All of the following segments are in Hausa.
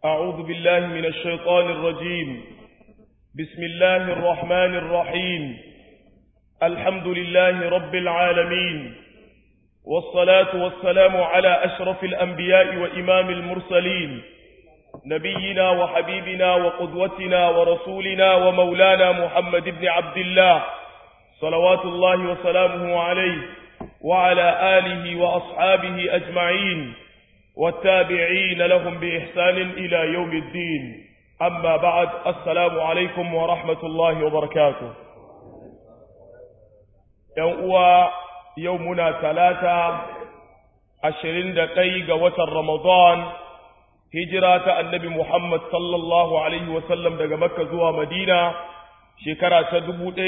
أعوذ بالله من الشيطان الرجيم بسم الله الرحمن الرحيم الحمد لله رب العالمين والصلاة والسلام على أشرف الأنبياء وإمام المرسلين نبينا وحبيبنا وقدوتنا ورسولنا ومولانا محمد بن عبد الله صلوات الله وسلامه عليه وعلى آله وأصحابه أجمعين والتابعين لهم بإحسان إلى يوم الدين أما بعد السلام عليكم ورحمة الله وبركاته يوم يومنا ثلاثة عشرين دقيقة وتر رمضان هجرة النبي محمد صلى الله عليه وسلم daga Makka zuwa Madina shekara ta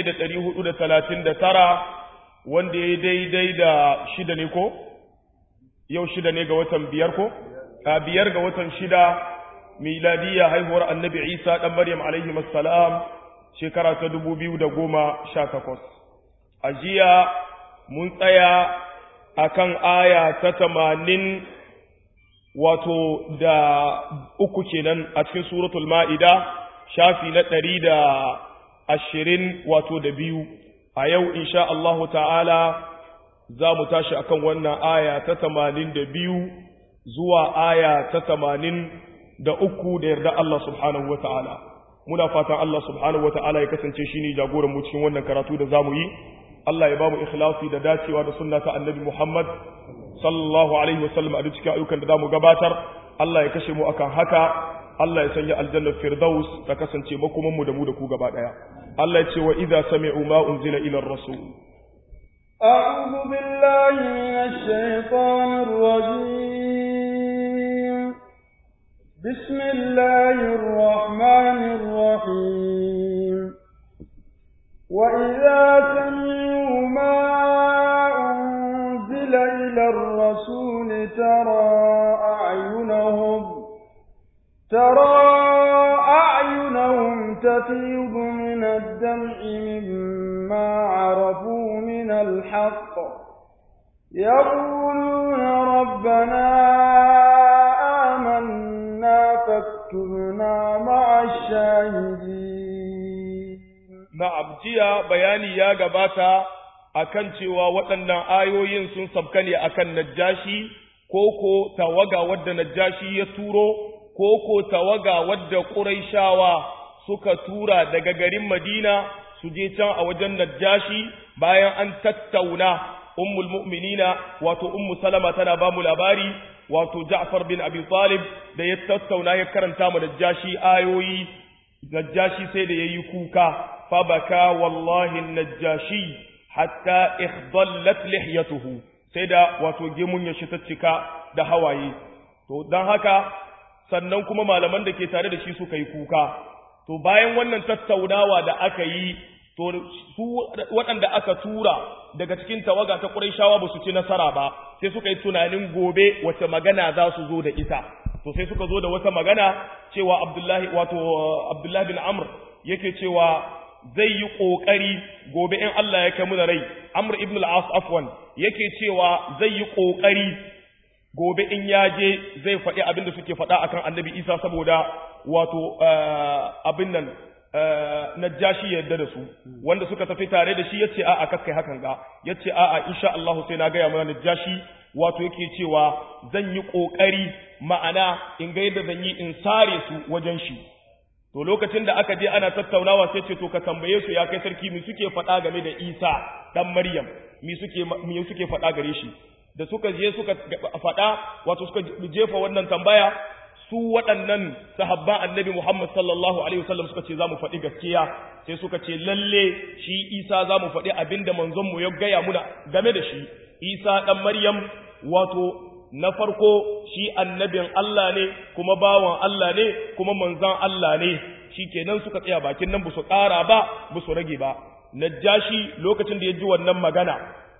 1439 wanda ya daidai da shida ne ko yau shida ne ga watan biyar ko a biyar ga watan shida miladiyya haihuwar annabi Isa dan Maryam alaihi assalam shekara ta 2018 a jiya mun tsaya akan aya ta 80 wato da uku kenan a cikin suratul ma'ida shafi na ɗari da ashirin wato da biyu a yau insha Allahu ta'ala za mu tashi akan wannan aya ta tamanin da biyu zuwa aya ta tamanin da uku da yarda Allah subhanahu wa ta'ala muna fatan Allah subhanahu wa ta'ala ya kasance shi ne jagoran mu cikin wannan karatu da za mu yi Allah ya ba mu ikhlasi da dacewa da sunna ta annabi Muhammad sallallahu alaihi wasallam a duk cikin ayyukan da zamu gabatar Allah ya kashe mu akan haka Allah ya sanya aljannar firdaus ta kasance makoman mu da mu da ku gaba daya Allah ya ce wa idza sami'u ma unzila ila ar-rasul أعوذ بالله من الشيطان الرجيم بسم الله الرحمن الرحيم وإذا سمعوا ما أنزل إلى الرسول ترى أعينهم ترى أعينهم تفيض من الدمع مما عرفوا من الحق يقولون ربنا آمنا فاكتبنا مع الشاهدين na'am jiya bayani ya gabata akan cewa waɗannan ayoyin sun sabka ne akan najjashi koko tawaga wadda najjashi ya turo koko tawaga wadda ƙuraishawa suka tura daga garin madina su je can a wajen najjashi bayan an tattauna ummul mu'minina wato ummu salama tana ba mu labari wato ja'far bin abi talib da ya tattauna ya karanta mu najjashi ayoyi najjashi sai da yayi kuka فبكى والله النجاشي حتى اخضلت لحيته sai da wato gemun ya shi cika da hawaye to don haka sannan kuma malaman da ke tare da shi suka yi kuka to bayan wannan tattaunawa da aka yi to su waɗanda aka tura daga cikin tawaga ta Qurayshawa ba su ci nasara ba sai suka yi tunanin gobe wace magana za su zo da ita to sai suka zo da wata magana cewa Abdullahi wato Abdullahi bin Amr yake cewa zai yi ƙoƙari gobe in Allah ya kai muna rai Amr ibn al-As afwan yake cewa zai yi ƙoƙari gobe in ya je zai faɗi abin da suke faɗa akan Annabi Isa saboda wato abin nan Najashi ya yarda da su wanda suka tafi tare da shi yace a'a kakkai hakan ga yace a'a insha Allah sai na gaya mana Najashi wato yake cewa zan yi ƙoƙari ma'ana in ga yadda zan yi in sare su wajen shi to lokacin da aka je ana tattaunawa sai ce to ka tambaye su ya kai sarki mi suke faɗa game da Isa dan Maryam mi suke mi suke faɗa gare shi da suka je suka faɗa wato suka jefa wannan tambaya su waɗannan sahabban annabi Muhammad sallallahu alaihi wasallam suka ce zamu faɗi gaskiya sai suka ce lalle shi Isa zamu faɗi abinda manzon mu ya gaya muna game da shi Isa dan Maryam wato na farko shi annabin Allah ne kuma bawan Allah ne kuma manzan Allah ne shi kenan suka tsaya bakin nan ba su ƙara ba ba su rage ba najashi lokacin da ya ji wannan magana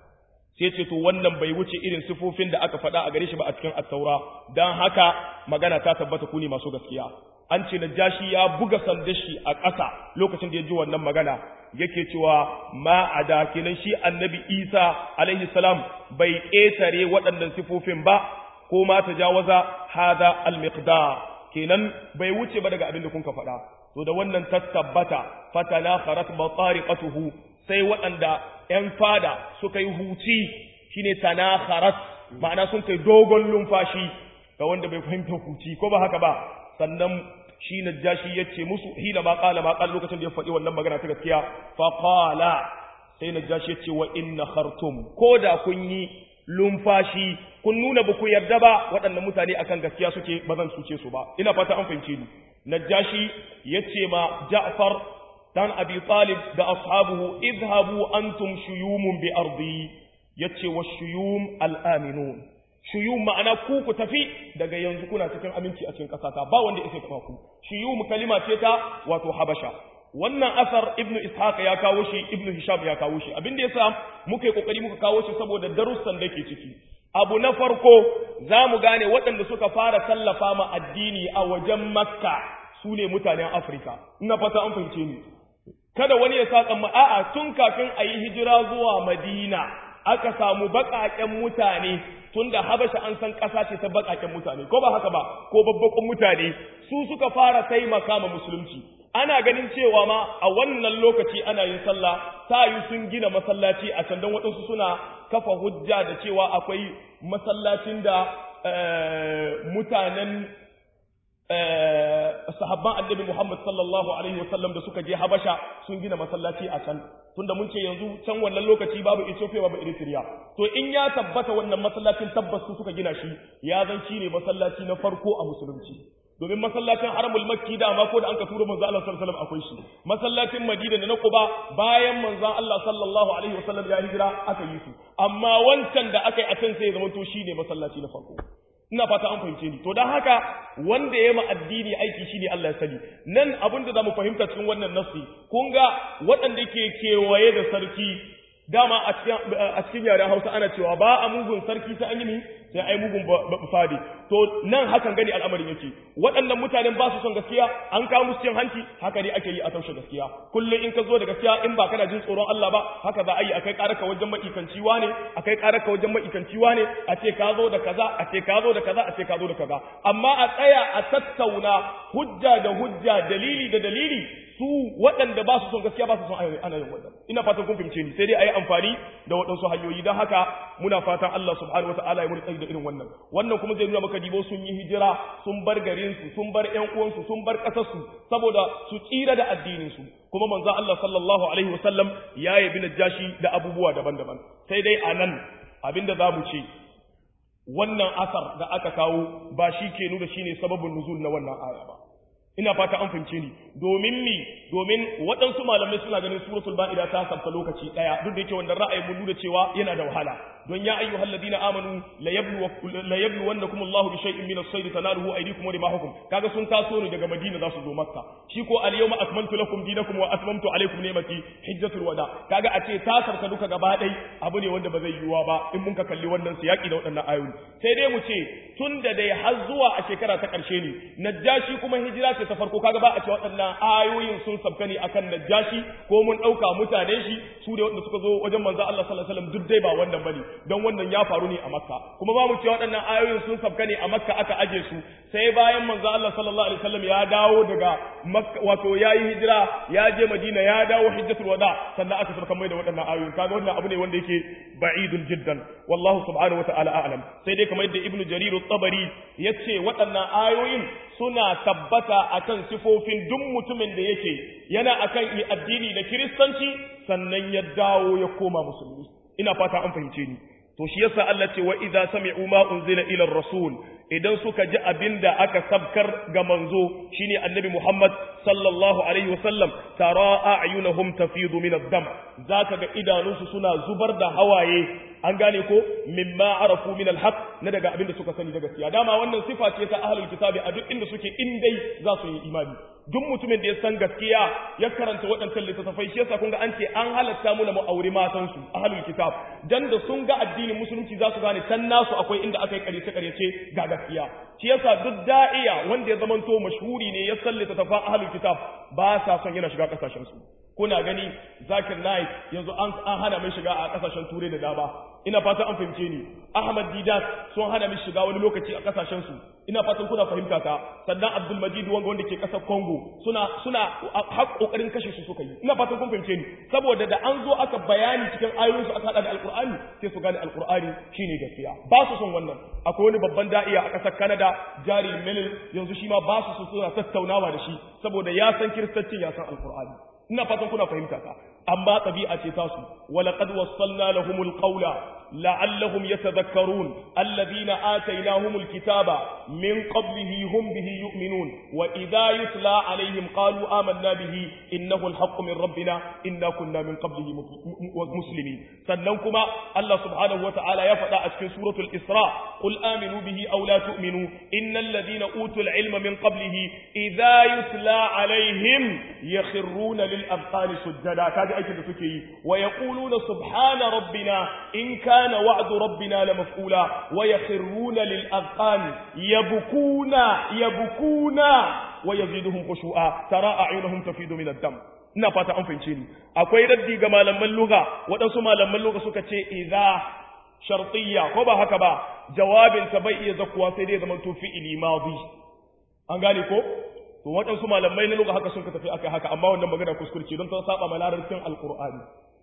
sai ce to wannan bai wuce irin sifofin da aka faɗa a gare shi ba a cikin attaura don haka magana ta tabbata ku ne masu gaskiya an ce najashi ya buga sandashi a ƙasa lokacin da ya ji wannan magana yake cewa ma a da kenan shi annabi isa alaihi salam bai ƙetare waɗannan sifofin ba ko ma ta jawaza hada al-miqdar kenan bai wuce ba daga abin da kun ka faɗa to da wannan tattabbata fatana kharat batariqatuhu sai waɗanda ƴan fada suka yi huci shine tanakharat ma'ana sun kai dogon lumfashi ga wanda bai fahimta huci ko ba haka ba sannan shi najashi yace musu hina ma qala ma qala lokacin da ya faɗi wannan magana ta gaskiya fa qala sai najashi yace wa inna khartum ko da kun yi lumfashi kun nuna ba ku yarda ba waɗannan mutane akan gaskiya suke ba zan cuce su ba ina fata an fahimce ni najashi yace ma Ja'far dan Abi Talib da ashabuhu idhabu antum shuyumun bi ardi yace wa shuyum al-aminun shuyum ma'ana ku ku tafi daga yanzu kuna cikin aminci a cikin ƙasata ba wanda yake taba ku shuyum kalima ce ta wato habasha wannan asar ibnu ishaq ya kawo shi ibnu hisham ya kawo shi abin da yasa muka yi kokari muka kawo shi saboda darussan da ke ciki abu na farko za mu gane waɗanda suka fara tallafa ma addini a wajen makka su ne mutanen afirka ina fata an fahimce ni kada wani ya sa tsamma a'a tun kafin a yi hijira zuwa madina aka samu baƙaƙen mutane tunda habasha an san ƙasa ce ta baƙaƙen mutane ko ba haka ba ko babbaƙun mutane su suka fara taimaka ma musulunci ana ganin cewa ma a wannan lokaci ana yin sallah ta yi sun gina masallaci a can don waɗansu suna kafa hujja da cewa akwai masallacin da mutanen sahabban annabi Muhammad sallallahu alaihi wasallam da suka je Habasha sun gina masallaci a can tunda mun ce yanzu can wannan lokaci babu Ethiopia babu Eritrea to in ya tabbata wannan masallacin tabbas su suka gina shi ya zan ne masallaci na farko a musulunci domin masallacin haramul makki da ma ko da an ka tura manzo Allah sallallahu alaihi wasallam akwai shi masallacin Madina da na Quba bayan manzo Allah sallallahu alaihi wasallam ya hijira aka yi su amma wancan da aka yi a can sai ya zama to shine masallaci na farko ina fata an fahimce ni to dan haka wanda ya ma addini aiki shine Allah ya sani nan abin da zamu fahimta cikin wannan nasi kun ga waɗanda ke kewaye da sarki dama a cikin a cikin yaren Hausa ana cewa ba a mugun sarki sai an yi ni sai ai mugun fadi to nan hakan gani al'amarin yake waɗannan mutanen ba su son gaskiya an kawo musu cin hanci haka ne ake yi a taushe gaskiya kullum in ka zo da gaskiya in ba kana jin tsoron Allah ba haka za a yi akai ƙararka wajen ma'ikanci ne akai ƙararka wajen ma'ikanci ne a ce ka zo da kaza a ce ka zo da kaza a ce ka zo da kaza amma a tsaya a tattauna hujja da hujja dalili da dalili su waɗanda ba su son gaskiya ba su son ana yin wannan ina fatan kun fahimce ni sai dai a yi amfani da waɗansu hanyoyi don haka muna fatan Allah subhanahu wa ta'ala ya muni tsayi da irin wannan wannan kuma zai nuna maka dibo sun yi hijira sun bar garin su sun bar ƴan uwansu sun bar ƙasar su saboda su tsira da addinin su kuma manzo Allah sallallahu alaihi wa sallam ya yabi najashi da abubuwa daban-daban sai dai anan abinda zamu ce wannan asar da aka kawo ba shi ke nuna shine sababin nuzul na wannan aya ba ina fata an fahimce ni domin mi domin waɗansu malamai suna ganin suratul ba'ida ta sabta lokaci ɗaya duk da yake wannan ra'ayi mun nuna cewa yana da wahala don ya ayyuhal ladina amanu la yablu la yablu wannakum Allahu bi shay'in min as-sayd tanaluhu aydikum wa rimahukum kaga sun taso ne daga Madina za su zo Makka shi ko al yawma akmaltu lakum dinakum wa atmamtu alaykum ni'mati hijjatul wada kaga a ce ta sabta duka gaba ɗai abu ne wanda ba zai yiwuwa ba in mun ka kalli wannan siyaki da waɗannan ayoyi sai dai mu ce tun da dai har zuwa a shekara ta ƙarshe ne najashi kuma hijira ce ta farko kaga ba a ce waɗannan ayoyin sun sabka ne akan najashi ko mun ɗauka mutanen shi su da waɗanda suka zo wajen manzo Allah sallallahu alaihi wasallam duk dai ba wannan bane don wannan ya faru ne a makka kuma ba mu ce waɗannan ayoyin sun sabka ne a makka aka aje su sai bayan manzo Allah sallallahu alaihi wasallam ya dawo daga makka wato yayi hijira ya je madina ya dawo hijjatul wada sannan aka sabka mai da waɗannan ayoyin kaga wannan abu ne wanda yake ba'idun jiddan wallahu subhanahu wataala a'lam sai dai kamar yadda ibnu jarir at-tabari yace waɗannan ayoyin suna tabbata akan sifofin duk mutumin da yake yana akan addini da kiristanci sannan ya dawo ya koma musulmi ina fata an fahimce ni to shi yasa Allah ce wa idza sami'u ma unzila ila rasul idan suka ji abinda aka sabkar ga manzo shine annabi Muhammad sallallahu alaihi wasallam tara a'yunahum tafidu min ad-dam zaka ga idanunsu suna zubar da hawaye an gane ko mimma arafu min al-haq na daga abinda suka sani da gaskiya dama wannan sifa ce ta ahlul kitabi a duk inda suke in dai za su yi imani duk mutumin da ya san gaskiya ya karanta waɗancan littattafai shi yasa kun ga an ce an halatta mu na mu aure matan su ahlul kitab dan da sun ga addinin musulunci za su gane can nasu akwai inda aka yi ƙaryace ƙaryace ga gaskiya shi yasa duk da'iya wanda ya zamanto mashhuri ne ya san littattafan ahlul kitab ba sa son yana shiga kasashen su kuna gani zakir naik yanzu an hana mai shiga a kasashen turai da dama ina fatan an fahimce ni ahmad didat sun hana mai shiga wani lokaci a kasashen su ina fatan kuna fahimta ta sannan abdul majid wanga wanda ke kasar congo suna suna har kokarin kashe su suka yi ina fatan kun fahimce ni saboda da an zo aka bayani cikin ayoyin su aka hada da alqur'ani sai su gane alqur'ani shine gaskiya ba su son wannan akwai wani babban da'iya a kasar canada jari melil yanzu shi ma ba su so suna tattaunawa da shi saboda ya san kiristancin ya san alqur'ani ina fatan kuna fahimta ka amma tabi'a ce tasu walaqad wassalna lahumul qawla la'allahum yatadhakkarun alladhina atainahumul kitaba min qablihi hum bihi yu'minun wa idha yutla alaihim qalu amanna bihi innahu alhaqqu min rabbina inna kunna min qablihi muslimin sannan kuma Allah subhanahu wata'ala ya faɗa a cikin suratul isra qul aminu bihi aw la tu'minu innal ladhina utul ilma min qablihi idha yutla alaihim yakhruna lil abqani sujada kaji aikin da suke yi wa yaquluna subhana rabbina in kana wa'du rabbina la maf'ula wa yakhruna lil abqani yabkuna yabkuna wa yaziduhum khushu'a tara a'yunuhum tafidu min ad-dam ina fata an fahimce ni akwai raddi ga malaman lugha waɗansu malaman lugha suka ce idza shartiyya ko ba haka ba jawabin ta bai iya zakuwa sai dai zaman to fi'ili madi an gane ko to waɗansu malamai na lugha haka sun ka tafi akai haka amma wannan magana kuskurce don ta saba ma larabcin alqur'ani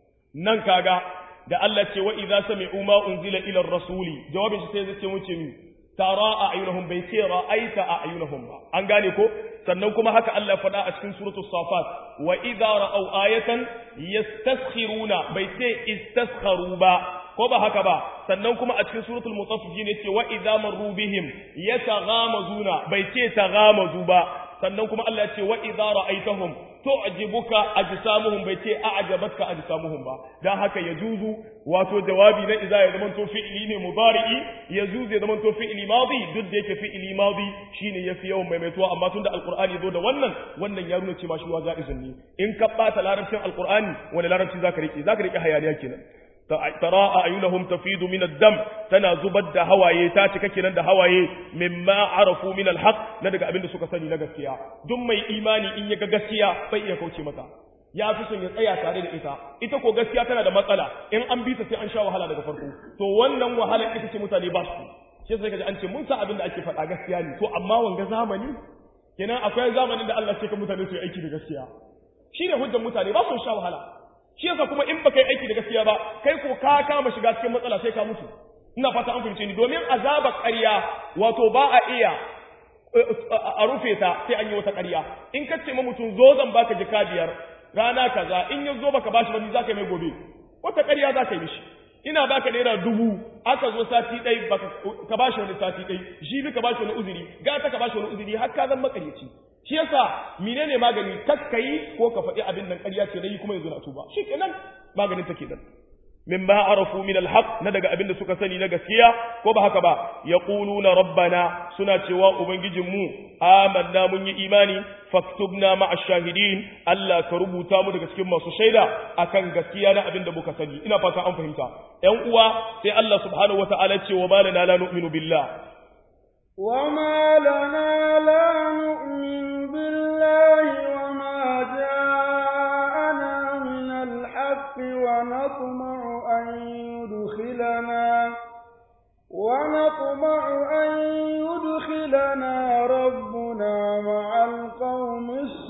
nan kaga da Allah ce wa idza sami'u ma unzila ila ar-rasuli jawabin shi sai zai ce mu ce mi tara a'yunahum bai ce ra'aita a'yunahum ba an gane ko sannan kuma haka Allah faɗa a cikin suratul safat wa idza ra'aw ayatan yastaskhiruna bai ce istaskharu ba ko ba haka ba sannan kuma a cikin suratul mutaffifin yace wa idza marru bihim yataghamazuna bai ce taghamazu ba sannan kuma Allah ya ce wa idza ra'aitahum tu'jibuka ajsamuhum bai ce a'jabatka ajsamuhum ba dan haka yajuzu wato jawabi na idza ya zaman to fi'li ne mudari'i yajuzu ya zaman to fi'li madi duk da yake fi'li madi shine yafi yawan maimaituwa amma tunda alqur'ani zo da wannan wannan ya nuna cewa shi wa ja'izun ne in ka bata larabcin alqur'ani wani larabci zaka rike zaka rike hayaniya kenan tara a'yunahum tafidu min ad-dam tana zubar da hawaye ta cika kenan da hawaye mimma arafu min al-haq na daga abin da suka sani na gaskiya duk mai imani in ya ga gaskiya bai iya kauce mata ya fi son ya tsaya tare da ita ita ko gaskiya tana da matsala in an bi ta sai an sha wahala daga farko to wannan wahala ita ce mutane ba su shi sai kaji an ce mun san abin da ake faɗa gaskiya ne to amma wanga zamani kenan akwai zamanin da Allah ce ka mutane su yi aiki da gaskiya shine hujjar mutane ba su sha wahala shi yasa kuma in baka yi aiki da gaskiya ba kai ko ka kama shiga cikin matsala sai ka mutu ina fata an fahimce ni domin azaba ƙarya wato ba a iya a rufe ta sai an yi wata ƙarya in ka ce ma mutum zo zan baka jika biyar rana kaza in ya zo baka bashi wani zaka mai gobe wata ƙarya za ka yi mishi ina baka naira dubu aka zo sati ɗai ka bashi wani sati ɗai jibi ka bashi wani uzuri gata ka bashi wani uzuri har ka zan makaryaci shi yasa menene magani kakkayi ko ka faɗi abin nan ƙarya ce nayi kuma yanzu na tuba shi kenan maganin take nan min ba arafu min alhaq na daga abin da suka sani na gaskiya ko ba haka ba yaquluna rabbana suna cewa ubangijin mu amanna mun yi imani faktubna ma'a shahidin Allah ka rubuta mu daga cikin masu shaida akan gaskiya na abin da muka sani ina fata an fahimta ƴan uwa sai Allah subhanahu wataala ce wa malana la nu'minu billah وما لنا لا نؤمن بالله وما جاءنا من الحق ونطمع أن يدخلنا ونطمع أن يدخلنا ربنا مع القوم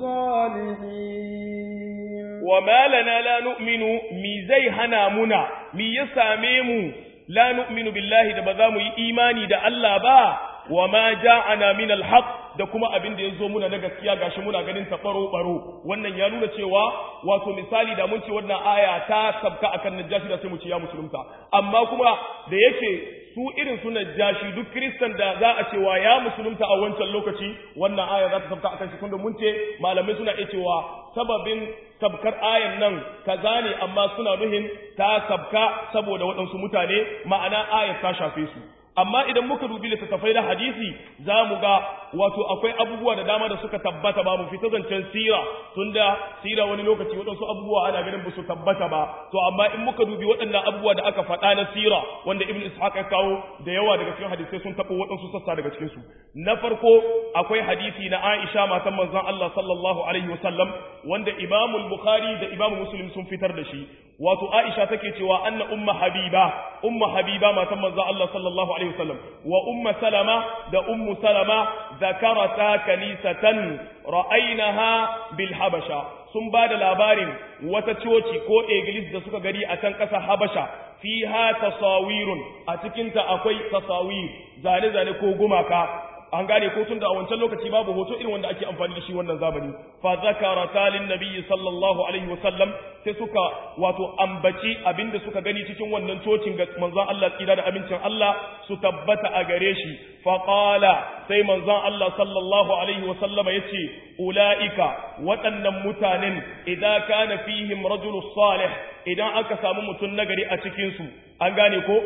الصالحين وما لنا لا نؤمن مي زي هنا منا مي يساميمو لا نؤمن بالله da ba za mu yi imani da Allah ba wa ma ja'ana min al-haq da kuma abin da yazo muna na gaskiya gashi muna ganin ta baro baro wannan ya nuna cewa wato misali da mun ce wannan aya ta sabka akan najashi da sai mu ce ya musulunta amma kuma da yake su irin su najashi duk kristan da za a cewa ya musulunta a wancan lokaci wannan aya za ta sabka akan shi tunda mun ce malamai suna iya cewa sababin sabkar ayan nan kaza ne amma suna nuhin ta sabka saboda waɗansu mutane ma'ana ayar ta shafe su amma idan muka dubi littattafai na hadisi za mu ga wato akwai abubuwa da dama da suka tabbata ba mu fita zancen sira tunda sira wani lokaci waɗansu abubuwa ana ganin ba su tabbata ba to amma in muka dubi waɗannan abubuwa da aka faɗa na sira wanda ibn ishaq ya kawo da yawa daga cikin hadisai sun taɓa waɗansu sassa daga cikin su na farko akwai hadisi na Aisha matan manzon Allah sallallahu alaihi wasallam wanda Imam al-Bukhari da Imam Muslim sun fitar da shi wato Aisha take cewa anna umma Habiba umma Habiba matan manzon Allah sallallahu alaihi wasallam wa umma Salama da ummu Salama zakarata kanisatan ra'aynaha bil Habasha sun ba da labarin wata coci ko eglis da suka gari a can ƙasa Habasha fiha tasawirun a cikinta akwai tasawir zane-zane ko gumaka an gane ko tun da a wancan lokaci babu hoto irin wanda ake amfani da shi wannan zamani fa zakara talin nabiyyi sallallahu alaihi wasallam sai suka wato ambaci abinda suka gani cikin wannan cocin ga manzon Allah tsira da abincin Allah su tabbata a gare shi fa qala sai manzon Allah sallallahu alaihi wasallam yace ulaika waɗannan mutanen idan kana fihim rajulus salih idan aka samu mutum nagari a cikin su an gane ko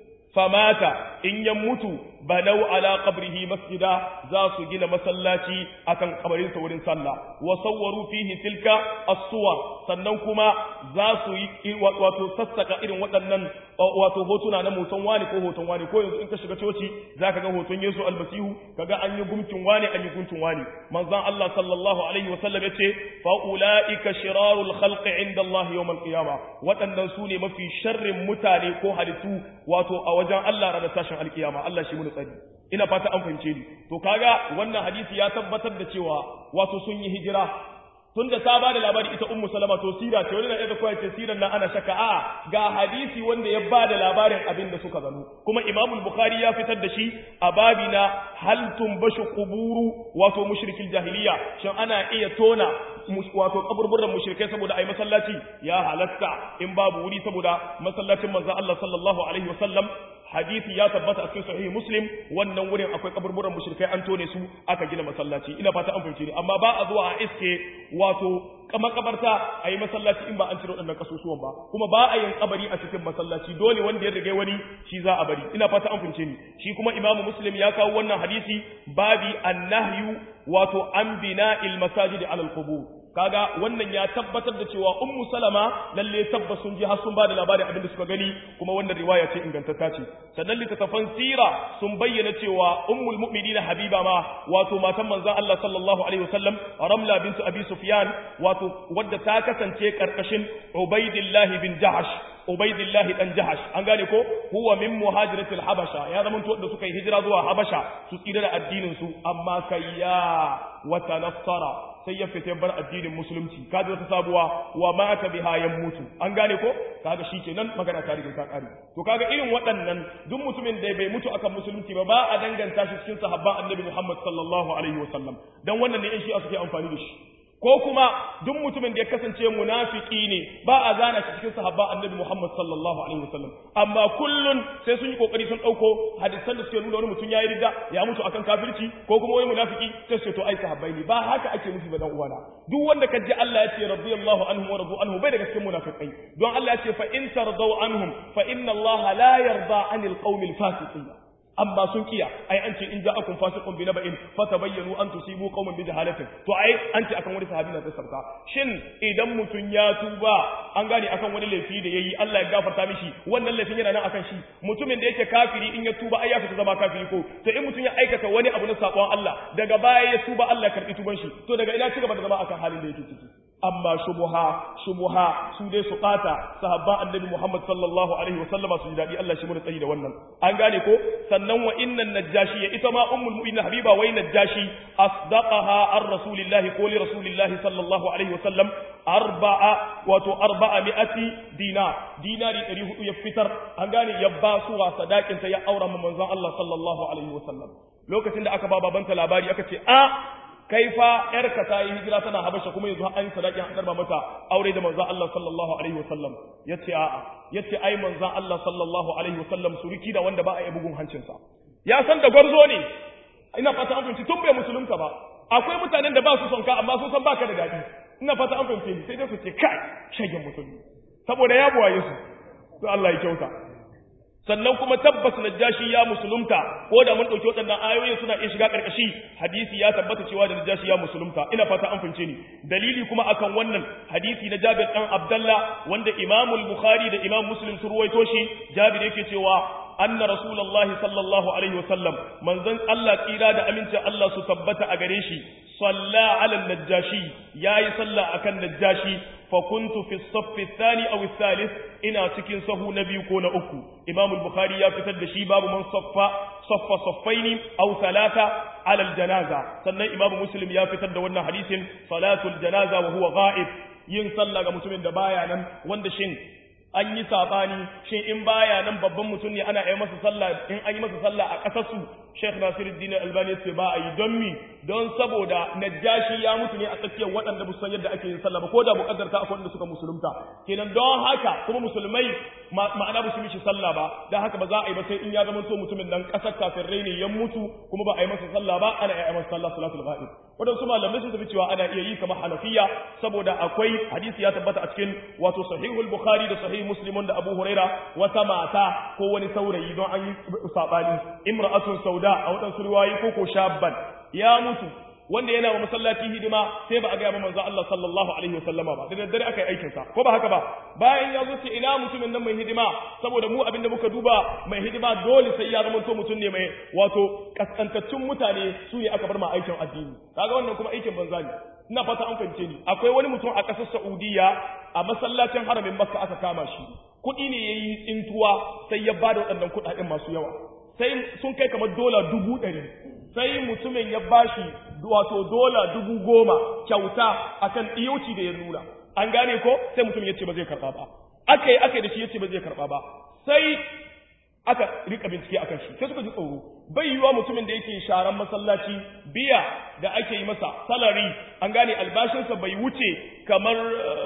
famata in ya mutu banau ala qabrihi masjida za su gina masallaci akan kabarin sa wurin sallah wa sawwaru fihi tilka as-suwar sannan kuma za su yi wato sassaka irin waɗannan wato hotuna na mutum wani ko hoton wani ko yanzu in ka shiga coci zaka ga hoton Yesu almasihu kaga an yi gumkin wani an yi gumkin wani manzon Allah sallallahu alaihi wa sallam yace fa ulaika shirarul khalqi inda Allah yawm al-qiyamah waɗannan su ne mafi sharrin mutane ko halittu wato a wajen Allah ranar tashin alkiyama Allah shi mun tsari ina fata an fahimce ni to kaga wannan hadisi ya tabbatar da cewa wato sun yi hijira tunda ta bada labari ita ummu salama to sira ce wani na iya koya ce siran nan ana shaka a ga hadisi wanda ya bada labarin abin da suka gano kuma imam bukhari ya fitar da shi a babi na hal tumbashu quburu wato mushrikil jahiliya shin ana iya tona wato kaburburan mushrikai saboda ai masallaci ya halatta in babu wuri saboda masallacin manzo Allah sallallahu alaihi wasallam hadisi ya tabbata a cikin sahih muslim wannan wurin akwai kaburburan mushrikai an tone su aka gina masallaci ina fata an fahimce ni amma ba a zuwa a iske wato makabarta a yi masallaci in ba an cire waɗannan kasusuwan ba kuma ba a yin kabari a cikin masallaci dole wanda ya riga wani shi za a bari ina fata an fahimce ni shi kuma imamu muslim ya kawo wannan hadisi babi annahyu wato an bina'il masajid alal qubur kaga wannan ya tabbatar da cewa ummu salama lalle tabbas sun ji har sun bada labarin abin da suka gani kuma wannan riwaya ce ingantacce ce sannan littattafan sira sun bayyana cewa ummul mu'minina habiba ma wato matan manzon Allah sallallahu alaihi wasallam ramla bintu abi sufyan wato wadda ta kasance karkashin ubaidillah bin jahash Ubaidillahi dan Jahash an gane ko huwa min muhajiratil Habasha ya zama to da suka yi hijira zuwa Habasha su tsira da addinin su amma kayya wa tanassara sai ya fita bar addinin musulunci kaji wata sabuwa wa mata biha ya mutu an gane ko kaga shikenan magana ta riga ta kare to kaga irin waɗannan duk mutumin da bai mutu akan musulunci ba ba a danganta shi cikin sahabban annabi Muhammad sallallahu alaihi wasallam dan wannan ne in shi suke amfani da shi ko kuma duk mutumin da ya kasance munafiki ne ba a zana shi cikin sahabba annabi Muhammad sallallahu alaihi wasallam amma kullun sai sun yi kokari sun dauko hadisan da suke nuna wani mutum yayi ridda ya mutu akan kafirci ko kuma wani munafiki sai su to ai sahabbai ne ba haka ake nufi ba dan uwana duk wanda kaji Allah ya ce radiyallahu anhum wa radu anhu bai daga cikin munafikai don Allah ya ce fa in tardaw anhum fa inna Allah la yarda anil qaumil fasiqin amma sun kiya ai an ce in ja'akum fasiqun bi naba'in fatabayyanu an tusibu qauman bi jahalatin to ai an ce akan wani sahabi na tsarka shin idan mutun ya tuba an gane akan wani laifi da yayi Allah ya gafarta mishi wannan laifin yana nan akan shi mutumin da yake kafiri in ya tuba ai ya fita zama kafiri ko to in mutun ya aikata wani abu na sakon Allah daga baya ya tuba Allah ya karbi tuban shi to daga ina ci gaba da zama akan halin da yake ciki amma shubuha shubuha su dai su bata sahabba annabi Muhammad sallallahu alaihi wa sallama su ji dadi Allah shi mu tsayi da wannan an gane ko sannan wa innan najashi ita ma ummul mu'minin habiba wai najashi asdaqaha ar rasulillahi ko li rasulillahi sallallahu alaihi wa sallam arba'a wato arba'a mi'ati dinar dinari 400 ya fitar an gane ya ba su wa sadakin ta ya aura ma manzon Allah sallallahu alaihi wa sallam lokacin da aka ba babanta labari aka ce a kai fa yarka ta yi hijira tana habasha kuma yanzu an sadaki an karba mata aure da manzon Allah sallallahu alaihi wasallam yace a'a yace ai manzon Allah sallallahu alaihi wasallam suriki da wanda ba a yi bugun hancinsa ya san da gwarzo ne ina fata an fahimci tun bai musulunta ba akwai mutanen da ba su son ka amma sun san baka da dadi ina fata an fahimce ni sai dai su ce kai shagen musulmi saboda ya buwaye su to Allah ya kyauta sannan kuma tabbas najashi ya musulunta ko da mun dauki waɗannan ayoyin suna iya shiga karkashi hadisi ya tabbata cewa da najashi ya musulunta ina fata an fince ni dalili kuma akan wannan hadisi na Jabir dan Abdullah wanda Imam al-Bukhari da Imam Muslim sun ruwaito shi Jabir yake cewa anna rasulullahi sallallahu alaihi wasallam manzon Allah tsira da amincin Allah su tabbata a gare shi salla ala najashi yayi salla akan najashi fa kuntu fi as-saff ath-thani aw ath-thalith ina cikin sahu na biyu ko na uku imam al-bukhari ya fitar da shi babu man saffa saffa saffaini aw thalatha ala al-janaza sannan imam muslim ya fitar da wannan hadisin salatul janaza wa huwa ghaib yin sallah ga mutumin da baya nan wanda shin an yi sabani shin in baya nan babban mutum ne ana yi masa sallah in an yi masa sallah a ƙasar su Sheikh Nasiruddin Albani ya ce ba a yi don mi don saboda Najashi ya mutu ne a tsakiyar waɗanda ba san yadda ake yin sallah ba ko da buƙatar ta akwai wanda suka musulunta kenan don haka kuma musulmai ma'ana ba su mishi sallah ba don haka ba za a yi ba sai in ya zama to mutumin nan ƙasar kafirai ne ya mutu kuma ba a yi masa sallah ba ana yi masa sallah salatul ghaib waɗansu malamai sun tafi cewa ana iya yi kamar Hanafiya saboda akwai hadisi ya tabbata a cikin wato sahihul Bukhari da sahih Muslim da Abu Huraira wata mata ko wani saurayi don an yi sabani imra'atun sauda a waɗansu riwayi ko ko shabban ya mutu wanda yana wa masallaci hidima sai ba a gaya manzo Allah sallallahu alaihi wasallama ba da daddare aka yi aikin sa ko ba haka ba bayan ya zo ce ina mutumin nan mai hidima saboda mu abinda muka duba mai hidima dole sai ya zama to mutum ne mai wato kaskantaccen mutane su ne aka bar ma aikin addini kaga wannan kuma aikin banza ne ina fata an fahimce ni akwai wani mutum a ƙasar Saudiya a masallacin haramin Makka aka kama shi kuɗi ne yayi tsintuwa sai ya bada waɗannan kuɗaɗen masu yawa sai sun kai kamar dola dubu ɗari sai mutumin ya bashi wato dola dubu goma kyauta akan ɗiyauci da ya nuna an gane ko sai mutumin ya ce ba zai karɓa ba aka yi aka yi da shi ya ce ba zai karɓa ba sai aka rika bincike akan shi sai suka ji tsoro bai yiwa mutumin da yake sharan masallaci biya da ake yi masa salari an gane albashinsa bai wuce kamar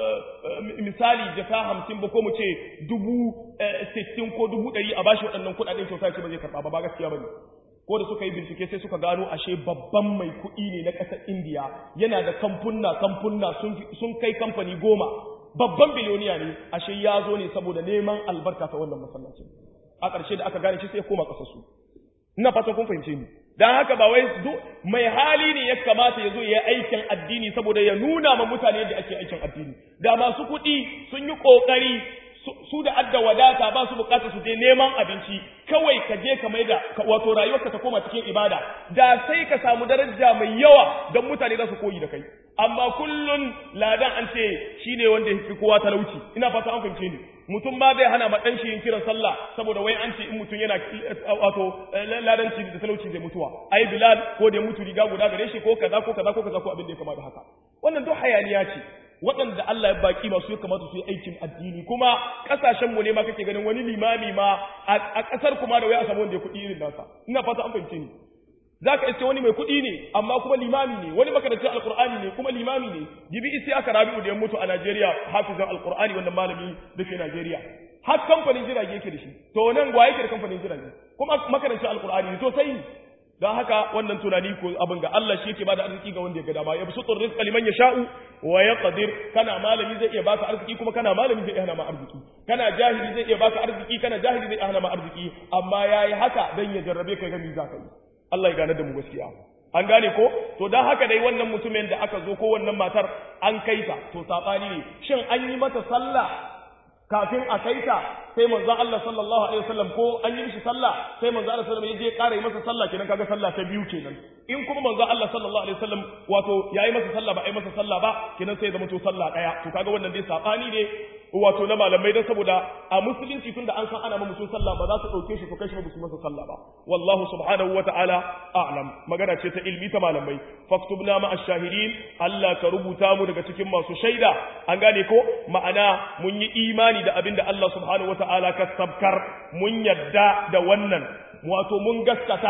misali jaka hamsin ba ko mu ce dubu sittin ko dubu ɗari a bashi waɗannan kuɗaɗen kyauta ce ba zai karɓa ba ba gaskiya ba ne ko da suka yi bincike sai suka gano ashe babban mai kuɗi ne na ƙasar indiya yana da kamfunna kamfunna sun kai kamfani goma babban biliyoniya ne ashe ya zo ne saboda neman albarka ta wannan masallacin a ƙarshe da aka gane shi sai ya koma ƙasarsu ina fatan kun fahimce ni dan haka ba wai mai hali ne ya kamata ya zo ya yi aikin addini saboda ya nuna ma mutane yadda ake aikin addini da masu kuɗi sun yi ƙoƙari su da adda wadata ba su bukata su je neman abinci kawai ka je ka mai da wato rayuwarka ta koma cikin ibada da sai ka samu daraja mai yawa don mutane za su koyi da kai amma kullun ladan an ce shine wanda ya fi kowa talauci ina fata an fahimce ni mutum ba zai hana ma dan shi yin kiran sallah saboda wai an ce in mutum yana wato ladanci da talauci zai mutuwa ai bilal ko da ya mutu riga guda gare shi ko kaza ko kaza ko kaza ko abin da ya kama da haka wannan duk hayaniya ce waɗanda Allah ya baki masu ya kamata su yi aikin addini kuma ƙasashen mu ne ma kake ganin wani limami ma a ƙasar kuma da wai a samu wanda ya kuɗi irin nasa ina fata an fahimce ni za ka iske wani mai kuɗi ne amma kuma limami ne wani makarancin alkur'ani ne kuma limami ne jibi isi aka rabi'u da ya mutu a najeriya hafizan alkur'ani wannan malami da ke najeriya har kamfanin jirage yake da shi to nan wa yake da kamfanin jirage kuma makarancin alkur'ani ne to sai don haka wannan tunani ko abin ga Allah shi yake bada arziki ga wanda ya ga dama ya bisu rizqa liman yasha'u wa yaqdir kana malami zai iya baka arziki kuma kana malami zai iya hana ma arziki kana jahili zai iya baka arziki kana jahili zai iya hana ma arziki amma yayi haka dan ya jarrabe kai ga mi za ka yi Allah ya gane da mu gaskiya an gane ko to dan haka dai wannan mutumin da aka zo ko wannan matar an kai ta to sabani ne shin an yi mata sallah kafin a kai ta sai manzon Allah sallallahu alaihi wasallam ko an yi mishi sallah sai manzon Allah sallallahu alaihi wasallam ya je ƙara yi masa sallah kenan kaga sallah ta biyu kenan in kuma manzon Allah sallallahu alaihi wasallam wato yayi masa sallah ba ai masa sallah ba kenan sai ya zama to sallah daya to kaga wannan dai sabani ne wato na malamai dan saboda a musulunci tunda an san ana ma mutum sallah ba za su dauke shi su kai shi ba su masa sallah ba wallahu subhanahu wata'ala a'lam magana ce ta ilmi ta malamai faktubna ma ash-shahidin Allah ka rubuta mu daga cikin masu shaida an gane ko ma'ana mun yi imani da abinda Allah subhanahu wata'ala ka sabkar mun yadda da wannan wato mun gaskata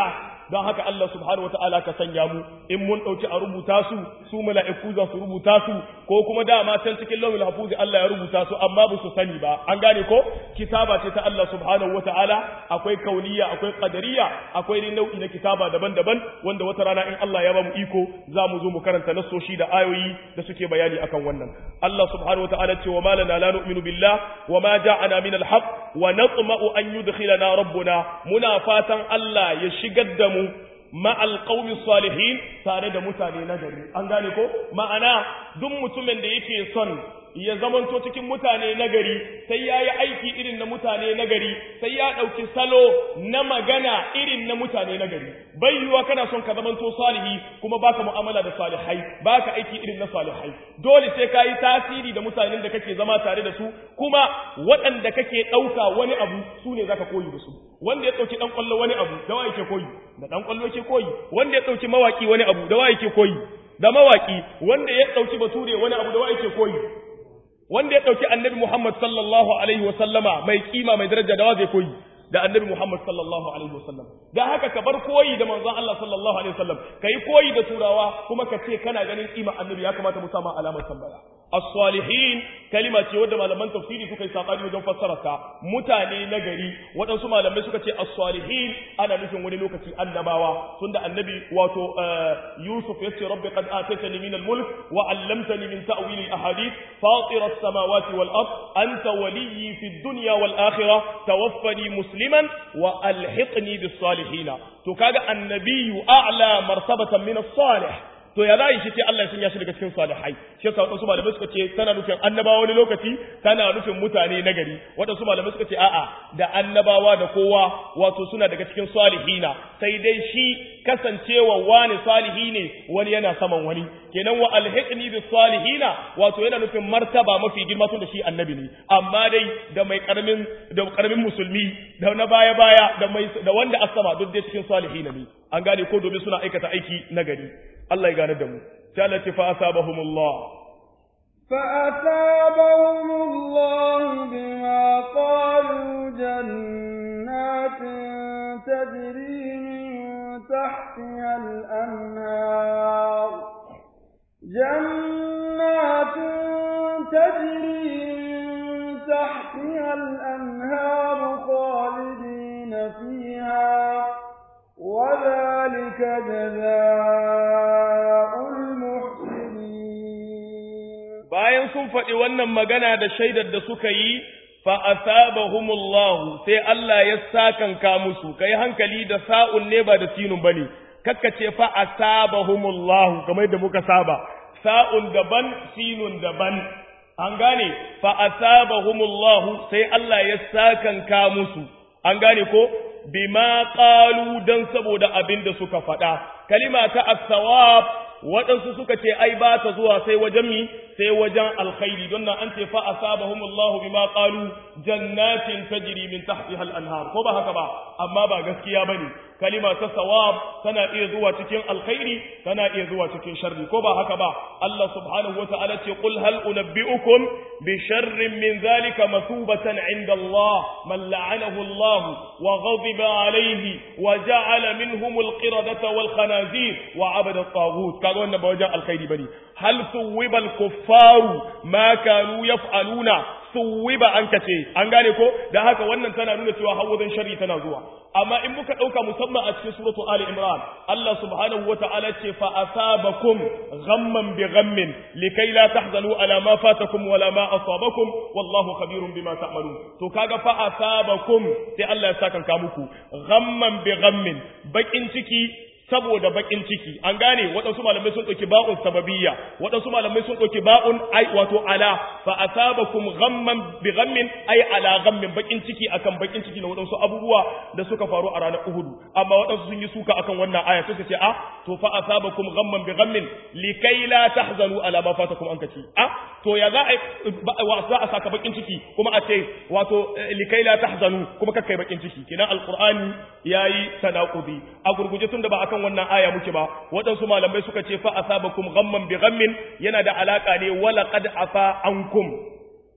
don haka Allah subhanahu wataala ka sanya mu in mun dauki a rubuta su su mala'iku za su rubuta su ko kuma dama can cikin lawil hafuzi Allah ya rubuta su amma ba su sani ba an gane ko kitaba ce ta Allah subhanahu wataala akwai kauniya akwai qadariya akwai ni nau'i na kitaba daban-daban wanda wata rana in Allah ya ba mu iko za mu zo mu karanta nasoshi da ayoyi da suke bayani akan wannan Allah subhanahu wataala ce wa ma lana la nu'minu billah wa ma ja'ana min al-haq wa natma'u an yudkhilana rabbuna muna fatan Allah ya shigar da mu ma'al qaumi salihin tare da mutane na gari an gane ko ma'ana duk mutumin da yake son ya zamanto cikin mutane na gari sai ya yi aiki irin na mutane na gari sai ya ɗauki salo na magana irin na mutane na gari bai yiwuwa kana son ka zamanto salihi kuma baka mu'amala da salihai baka aiki irin na salihai dole sai ka yi tasiri da mutanen da kake zama tare da su kuma waɗanda kake ɗauka wani abu su ne zaka koyi da su wanda ya ɗauki ɗan ƙwallo wani abu da wa yake koyi da ɗan ƙwallo yake koyi wanda ya ɗauki mawaƙi wani abu da wa yake koyi da mawaƙi wanda ya ɗauki bature wani abu da wa yake koyi wanda ya ɗauki annabi Muhammad sallallahu alaihi wa sallama mai kima mai daraja da wa zai koyi da annabi Muhammad sallallahu alaihi wa sallam da haka ka bar koyi da manzon Allah sallallahu alaihi wa sallam kai koyi da turawa kuma ka ce kana ganin kima annabi ya kamata mu sama alamar tambaya as-salihin kalima ce wadda malaman tafsiri suka yi sabani wajen fassara ta mutane na gari waɗansu malamai suka ce as-salihin ana nufin wani lokaci annabawa tunda annabi wato Yusuf ya ce rabbi qad ataytani min al-mulk wa 'allamtani min ta'wil al-ahadith fatir as-samawati wal ard anta waliyyi fi ad-dunya wal akhirah tawaffani musliman wa alhiqni bis salihin to kaga annabiyyu a'la martabatan min as-salih to ya zai shi ce Allah ya sanya shi daga cikin salihai shi yasa wadansu malamai suka ce tana nufin annabawa wani lokaci tana nufin mutane nagari wadansu malamai suka ce a'a da annabawa da kowa wato suna daga cikin salihina sai dai shi kasancewa wani salihi ne wani yana saman wani kenan wa alhiqni bis salihina wato yana nufin martaba mafi girma tun da shi annabi ne amma dai da mai karamin da karamin musulmi da na baya baya da mai da wanda asama duk dai cikin salihina ne an gane ko domin suna aikata aiki nagari Allah ya gane da mu sai Allah ce fa asabahumullah fa asabahumullah bima qalu jannatin tajri min tahtiha al-anhar jannatin tajri min tahtiha al-anhar khalidin fiha وذلك جزاء المحسنين bayan sun faɗi wannan magana da shaidar da suka yi fa asabahumullahu sai Allah ya sakanka musu kai hankali da sa'un ne ba da sinun bane kakkace fa asabahumullahu kamar da muka saba sa'un daban sinun daban an gane fa asabahumullahu sai Allah ya sakanka musu an gane ko bima qalu dan saboda abin da suka faɗa kalima ta as-sawab waɗansu suka ce ai ba ta zuwa sai wajen mi sai wajen alkhairi don nan an ce fa asabahumullahu bima qalu jannatin tajri min tahtiha al-anhar ko ba haka ba amma ba gaskiya bane kalima ta sawab tana iya zuwa cikin alkhairi tana iya zuwa cikin sharri ko ba haka ba Allah subhanahu wata'ala ce qul hal unabbi'ukum bi sharrin min zalika masubatan 'inda Allah man la'anahu Allah wa ghadiba alayhi wa ja'ala minhum al-qiradata wal khanazir wa 'abada at-taghut kaga wannan ba wajen alkhairi bane hal suwiba al-kuffaru ma kanu yaf'aluna suwiba an kace an gane ko dan haka wannan tana nuna cewa hawazin sharri tana zuwa amma in muka dauka musamman a cikin suratu ali imran Allah subhanahu wataala ce fa asabakum ghamman bi ghammin likay la tahzanu ala ma fatakum wala ma asabakum wallahu khabirun bima ta'malun to kaga fa asabakum sai Allah ya saka muku ghamman bi ghammin bakin ciki saboda bakin ciki an gane waɗansu malamai sun ɗauki ba'un sababiyya waɗansu malamai sun ɗauki ba'un ai wato ala fa asabakum ghamman bi ghammin ai ala ghammin bakin ciki akan bakin ciki na waɗansu abubuwa da suka faru a ranar Uhud amma waɗansu sun yi suka akan wannan aya suka ce a to fa asabakum ghamman bi ghammin likai la tahzanu ala ma fatakum an kace a to ya za a za a saka bakin ciki kuma a ce wato likai la tahzanu kuma kakkai bakin ciki kenan alqur'ani yayi tanaqudi a gurguje tunda ba akan wannan aya muke ba waɗansu malamai suka ce fa asabakum ghamman bi ghammin yana da alaka ne wala qad afa ankum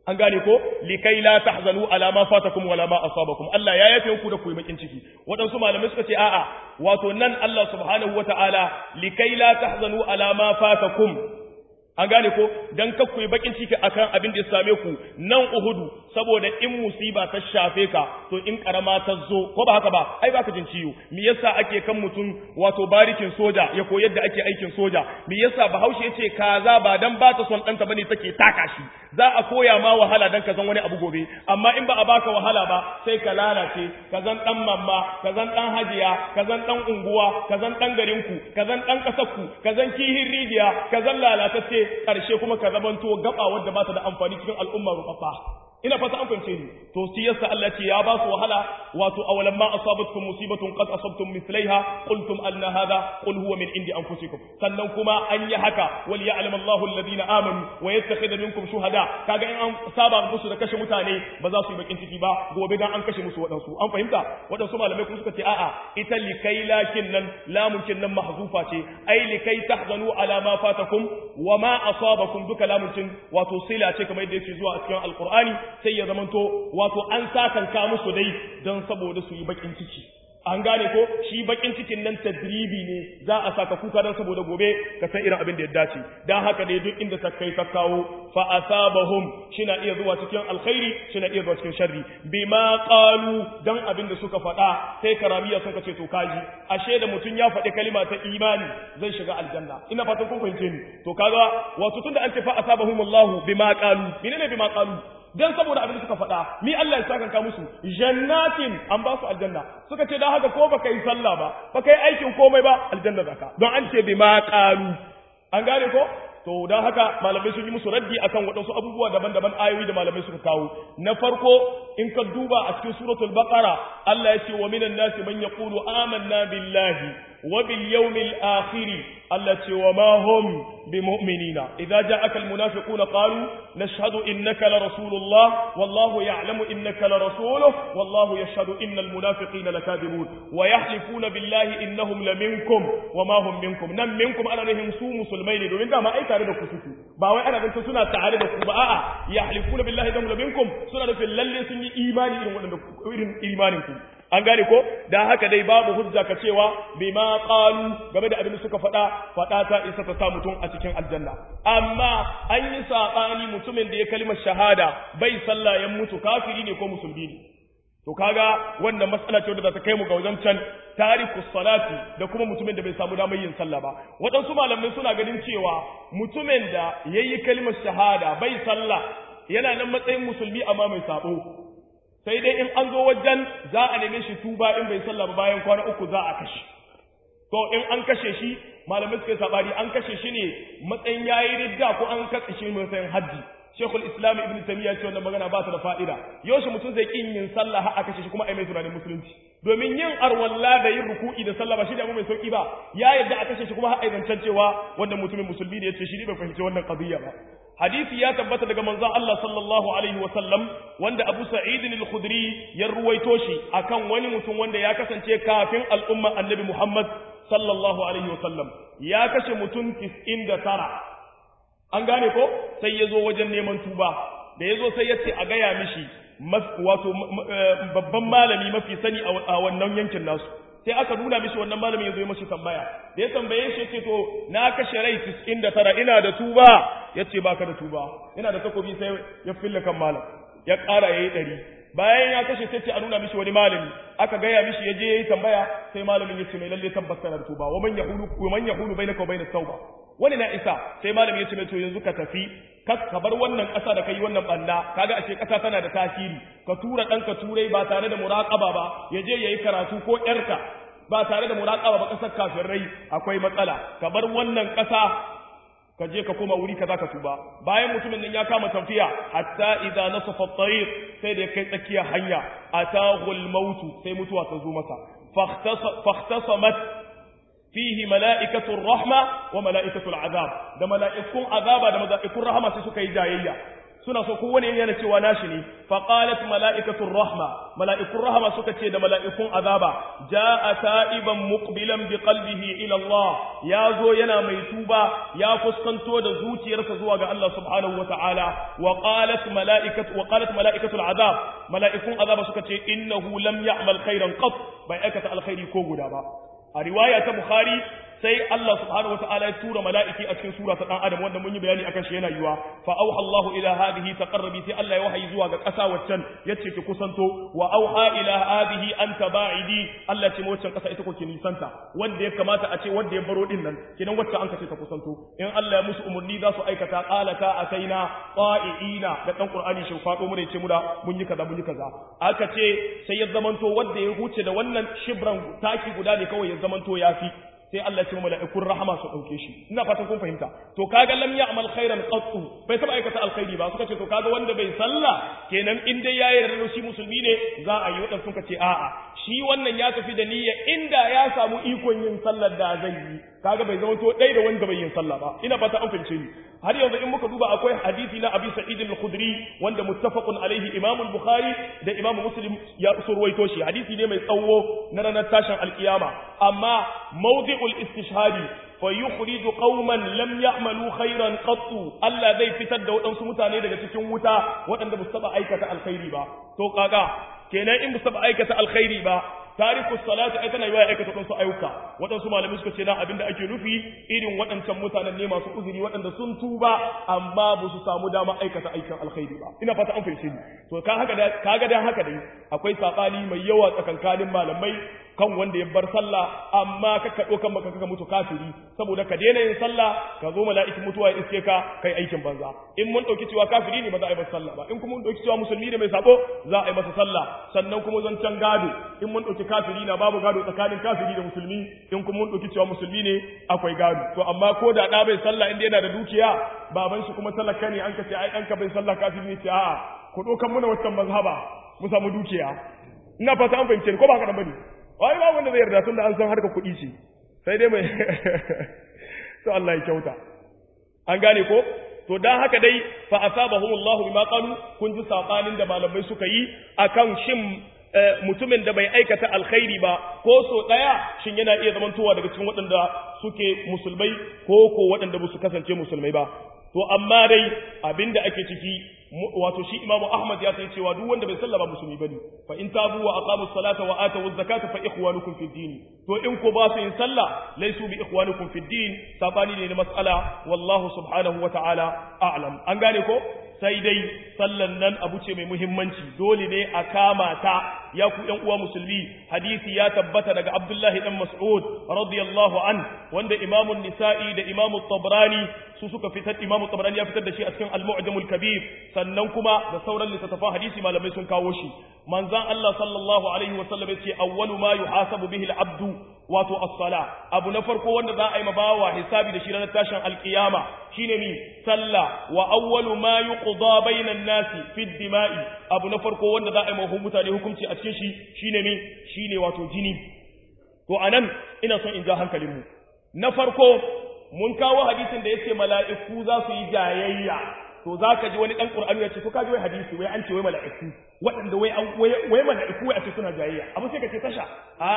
an gane ko likai la tahzanu ala ma fatakum wala ma asabakum Allah ya yafe ku da ku yi bakin ciki waɗansu malamai suka ce a'a wato nan Allah subhanahu wataala likai la tahzanu ala ma fatakum an gane ko dan kakku yi bakin ciki akan abin da ya same ku nan Uhudu saboda in musiba ta shafe ka to in karama ta zo ko ba haka ba ai baka jin ciwo me yasa ake kan mutum wato barikin soja ya koyi yadda ake aikin soja me yasa Bahaushe yace kaza ba dan ba ta son danta bane take taka shi za a koya ma wahala dan ka zan wani abu gobe amma in ba a baka wahala ba sai ka lalace ka zan dan mamma ka zan dan hajiya ka zan dan unguwa ka zan dan garinku ka zan dan kasarku ka zan kihin rijiya ka zan lalatacce ƙarshe kuma ka zamanto gaba wadda ba ta da amfani cikin al'umma rubabba ina fata an fahimce ni to shi yasa Allah ce ya ba su wahala wato awalan ma asabatkum musibatun qad asabtum mithlaiha qultum anna hadha qul huwa min indi anfusikum sannan kuma an yi haka wal ya'lam Allahu alladhina amanu wa yattakhidha minkum shuhada kaga in an saba musu da kashe mutane ba za su yi bakin ciki ba gobe dan an kashe musu wadansu an fahimta wadansu malamai kuma suka ce a'a ita likai lakin nan lamun kin nan mahzufa ce ai likai tahzanu ala ma fatakum wa ma asabakum duka lamun kin wato sila ce kamar yadda yake zuwa a cikin alqur'ani sai ya zamanto wato an sakanka musu dai don saboda su yi bakin ciki an gane ko shi bakin cikin nan tadribi ne za a saka kuka don saboda gobe ka san irin abin da ya dace dan haka dai duk inda ta kai ta kawo fa asabahum shina iya zuwa cikin alkhairi shina iya zuwa cikin sharri bima qalu dan abin da suka faɗa sai karamiya suka ce to kaji ashe da mutun ya faɗi kalima ta imani zai shiga aljanna ina fatan kun fahimce ni to kaga wato tunda an ce fa asabahum Allah bima qalu menene bima qalu dan saboda abin da suka faɗa ni Allah ya saka musu jannatin an ba su aljanna suka ce dan haka ko baka yi sallah ba baka yi aikin komai ba aljanna zaka don an ce bima qalu an gane ko to dan haka malamai sun yi musu raddi akan waɗansu abubuwa daban-daban ayoyi da malamai suka kawo na farko in ka duba a cikin suratul baqara Allah ya ce wa minan nasi man yaqulu amanna billahi wa bil yawmil akhir Allah ce wa ma hum bimu'minina idza ja'aka al munafiquna qalu nashhadu innaka la rasulullah wallahu ya'lamu innaka la rasuluhu wallahu yashhadu innal munafiqina lakadibun wa yahlifuna billahi innahum laminkum wa ma hum minkum nan minkum ana nahim su musulmai ne domin dama ai tare da ku suke ba wai ana binta suna tare da ku ba a'a yahlifuna billahi innahum laminkum suna nufin lalle sun yi imani irin wadanda irin imanin ku an gane ko da haka dai babu hujja ka cewa bima qalu game da abin da suka faɗa faɗa ta isa ta sa mutum a cikin aljanna amma an yi sabani mutumin da ya kalmar shahada bai sallah ya mutu kafiri ne ko musulmi ne to kaga wannan matsala ce wadda za ta kai mu ga wajen can tariku salati da kuma mutumin da bai samu damar yin sallah ba waɗansu malamai suna ganin cewa mutumin da yayi kalmar shahada bai sallah yana nan matsayin musulmi amma mai sabo sai dai in an zo wajen za a neme shi tuba in bai sallah ba bayan kwana uku za a kashe to in an kashe shi malamai suka yi sabari an kashe shi ne matsayin yayi ridda ko an katse shi matsayin haddi Shekul Islam Ibn Taymiyyah ce wannan magana ba ta da fa'ida yaushe mutum zai kin yin sallah har a kashe shi kuma ai mai tunanin musulunci domin yin arwalla da yin ruku'i da sallah ba shi da abu mai sauki ba ya yadda a kashe shi kuma har ai zancen cewa wannan mutumin musulmi ne yace shi ne bai fahimci wannan qadiyya ba hadisi ya tabbata daga manzon Allah sallallahu alaihi wa sallam wanda Abu Sa'id al-Khudri ya ruwaito shi akan wani mutum wanda ya kasance kafin al'umma Annabi Muhammad sallallahu alaihi wa sallam ya kashe mutum 99 an gane ko sai ya zo wajen neman tuba da ya zo sai ya ce a gaya mishi wato babban malami mafi sani a wannan yankin nasu sai aka nuna mishi wannan malamin ya zo mashi tambaya da ya tambaye shi ce to na kashe rai 99 ina da tuba ya ce baka da tuba ina da takobi sai ya fille kan malam ya ƙara ya yi ɗari bayan ya kashe sai ce a nuna mishi wani malami aka gaya mishi ya je ya yi tambaya sai malamin ya ce mai lalle tabbas kana da tuba wa man yahulu wa man yahulu bainaka wa bainas tauba wani na isa sai malamin ya ce mai to yanzu ka tafi ka bar wannan ƙasa da kai wannan banda kaga ashe ƙasa tana da tasiri ka tura ɗanka turai ba tare da muraƙaba ba ya je ya yi karatu ko ƴarka ba tare da muraƙaba ba ƙasar kafirai akwai matsala ka bar wannan ƙasa ka je ka koma wuri kaza ka tuba bayan mutumin nan ya kama tafiya hatta idza nasafa at-tariq sai da kai tsakiya hanya atahu al-maut sai mutuwa ta zo masa fahtasamat fihi mala'ikatu rahma wa mala'ikatu al'azab da mala'ikun azaba da mala'ikun rahama sai suka yi jayayya suna so kowane yana cewa nashi ne fa qalat mala'ikatur rahma mala'ikun rahma suka ce da mala'ikun azaba jaa ta'iban muqbilan bi qalbihi ila Allah ya zo yana mai tuba ya fuskanto da zuciyarsa zuwa ga Allah subhanahu wata'ala wa qalat mala'ikatu wa qalat mala'ikatul azab mala'ikun azaba suka ce innahu lam ya'mal khairan qat bai aikata alkhairi ko guda ba a riwaya ta bukhari sai Allah subhanahu wataala ya tura mala'iki a cikin sura ta dan adam wanda mun yi bayani akan shi yana yiwa fa auha Allahu ila hadhihi taqarrabi sai Allah ya wahayi zuwa ga ƙasa waccan yace ki kusanto wa auha ila hadhihi anta ba'idi Allah ce waccan ƙasa ita ko ki nisanta wanda ya kamata a ce wanda ya baro din nan kidan wacce an kace ta kusanto in Allah ya musu umurni za su aikata qalata ataina qa'iina da dan Qur'ani shin fado mu ne ce mu da mun yi kaza mun yi kaza aka ce sai ya zamanto wanda ya huce da wannan shibran taki guda ne kawai ya zamanto yafi sai Allah ce mala'ikun rahama su dauke shi ina fatan kun fahimta to kaga lam ya'mal khairan qattu bai taba aikata alkhairi ba suka ce to kaga wanda bai salla kenan in dai yayi yarda shi musulmi ne za a yi wadan suka ce a'a shi wannan ya tafi da niyya inda ya samu ikon yin sallar da zai yi kaga bai zama to dai da wanda bai yin sallah ba ina fata an fahimce ni har yanzu in muka duba akwai hadisi na Abi Sa'id al-Khudri wanda muttafaqun alaihi Imam al-Bukhari da Imam Muslim ya surwaito shi hadisi ne mai tsawo na ranar tashin alkiyama amma mawdi'ul istishhadi fa yukhriju qauman lam ya'malu khairan qattu Allah zai fitar da waɗansu mutane daga cikin wuta waɗanda ba su taɓa aikata alkhairi ba to kaga kenan in ba su taɓa aikata alkhairi ba tarikus salati ai tana yiwa ya aikata waɗansu ayyuka waɗansu malamai suka ce na abin da ake nufi irin waɗancan mutanen ne masu uzuri waɗanda sun tuba amma ba su samu dama aikata aikin alkhairi ba ina fata an fahimce ni to ka haka da kaga dan haka dai akwai sabani mai yawa tsakankanin malamai kan wanda ya bar sallah amma ka kaɗo kan maka kaka mutu kafiri saboda ka daina yin sallah ka zo mala'ikin mutuwa ya iske ka kai aikin banza in mun ɗauki cewa kafiri ne ba za a yi masa sallah ba in kuma mun ɗauki cewa musulmi ne mai sabo za a yi masa sallah sannan kuma zancen gado in mun ɗauki kafiri na babu gado tsakanin kafiri da musulmi in kuma mun ɗauki cewa musulmi ne akwai gado to amma ko da ɗa bai sallah inda yana da dukiya baban shi kuma talaka ne an ka ce ai ɗanka bai sallah kafiri ne ce a'a ku ɗaukan muna wancan mazhaba mu samu dukiya ina fata an fahimce ni ko ba haka nan bane wai ba wanda zai yarda tun da an san harka kuɗi ce sai dai mai to Allah ya kyauta an gane ko to dan haka dai fa asabahumullahu bima qalu kun ji sabanin da malamai suka yi akan shin mutumin da bai aikata alkhairi ba ko so daya shin yana iya zamantowa daga cikin waɗanda suke musulmai ko ko waɗanda ba su kasance musulmai ba to amma dai abinda ake ciki wato shi imamu ahmad ya sai cewa duk wanda bai sallama musulmi bane fa in tabu wa aqamu salata wa atu zakata fa ikhwanukum fid din to in ko ba su yin sallah laysu bi ikhwanukum fid din sabani ne na mas'ala wallahu subhanahu wa ta'ala a'lam an gane ko sai dai sallan nan abu ce mai muhimmanci dole ne a kama ta ya ku ƴan uwa musulmi hadisi ya tabbata daga Abdullahi dan Mas'ud radiyallahu an wanda Imam nisai da Imam Tabrani su suka fitar Imam Tabrani ya fitar da shi a cikin Al-Mu'jam al-Kabir sannan kuma da sauran littattafan hadisi malamai sun kawo shi manzon Allah sallallahu alaihi wa sallam yace awwalu ma yuhasabu bihi al-abdu wato as-sala abu na farko wanda za a yi mabawa hisabi da shi ranar tashin alkiyama shine ni sallah wa awwalu ma yuqda bainan nasi fi dima'i abu na farko wanda za a yi mahu mutane hukunci a cikin shi shine ni shine wato jini to anan ina son in ja hankalin mu na farko mun kawo hadisin da yace mala'iku za su yi jayayya to za ka ji wani ɗan ƙur'ani ya ce to ka ji wai hadisi wai an ce wai mala'iku waɗanda wai an wai mala'iku wai a ce suna jayayya abu sai ka ce tasha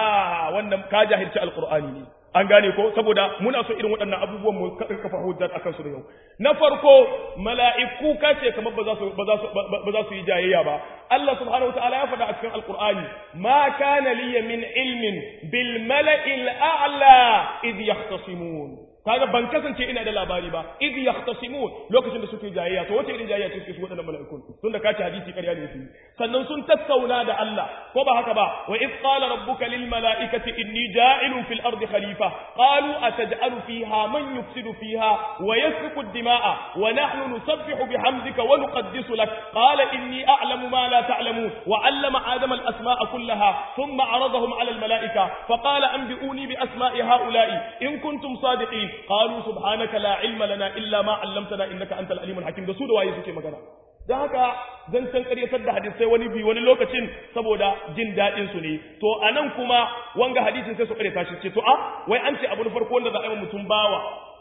a wannan ka jahilci alƙur'ani ne an gane ko saboda muna so irin waɗannan abubuwan mu kafa hujjar akan su da yau na farko mala'iku ka ce kamar ba za su ba za su ba za su yi jayayya ba Allah subhanahu wataala ya faɗa a cikin alƙur'ani ma kana liya min ilmin bil mala'il a'la idh yahtasimun kaga ban kasance ina da labari ba idh yahtasimun lokacin da suke jayayya to wace irin jayayya ce suke su wadannan mala'ikun tun da kace hadisi ƙarya ne su sannan sun tattauna da Allah ko ba haka ba wa idh qala rabbuka lil mala'ikati inni ja'ilun fil ardi khalifa qalu ataj'alu fiha man yufsidu fiha wa yasfiku ad-dima'a wa nahnu nusabbihu bihamdika wa nuqaddisu lak qala inni a'lamu ma la ta'lamun wa 'allama adama al-asma'a kullaha thumma 'aradahum 'ala al-mala'ika faqala anbi'uni bi asma'i ha'ula'i in kuntum sadiqin qalu subhanaka la ilma lana illa ma 'allamtana innaka antal alimul hakim da su da waye suke magana dan haka zan san ƙaryatar da hadisai wani bi wani lokacin saboda jin daɗin su ne to anan kuma wanga hadisin sai su ƙaryata shi ce to a wai an ce abu na farko wanda za a yi mutum bawa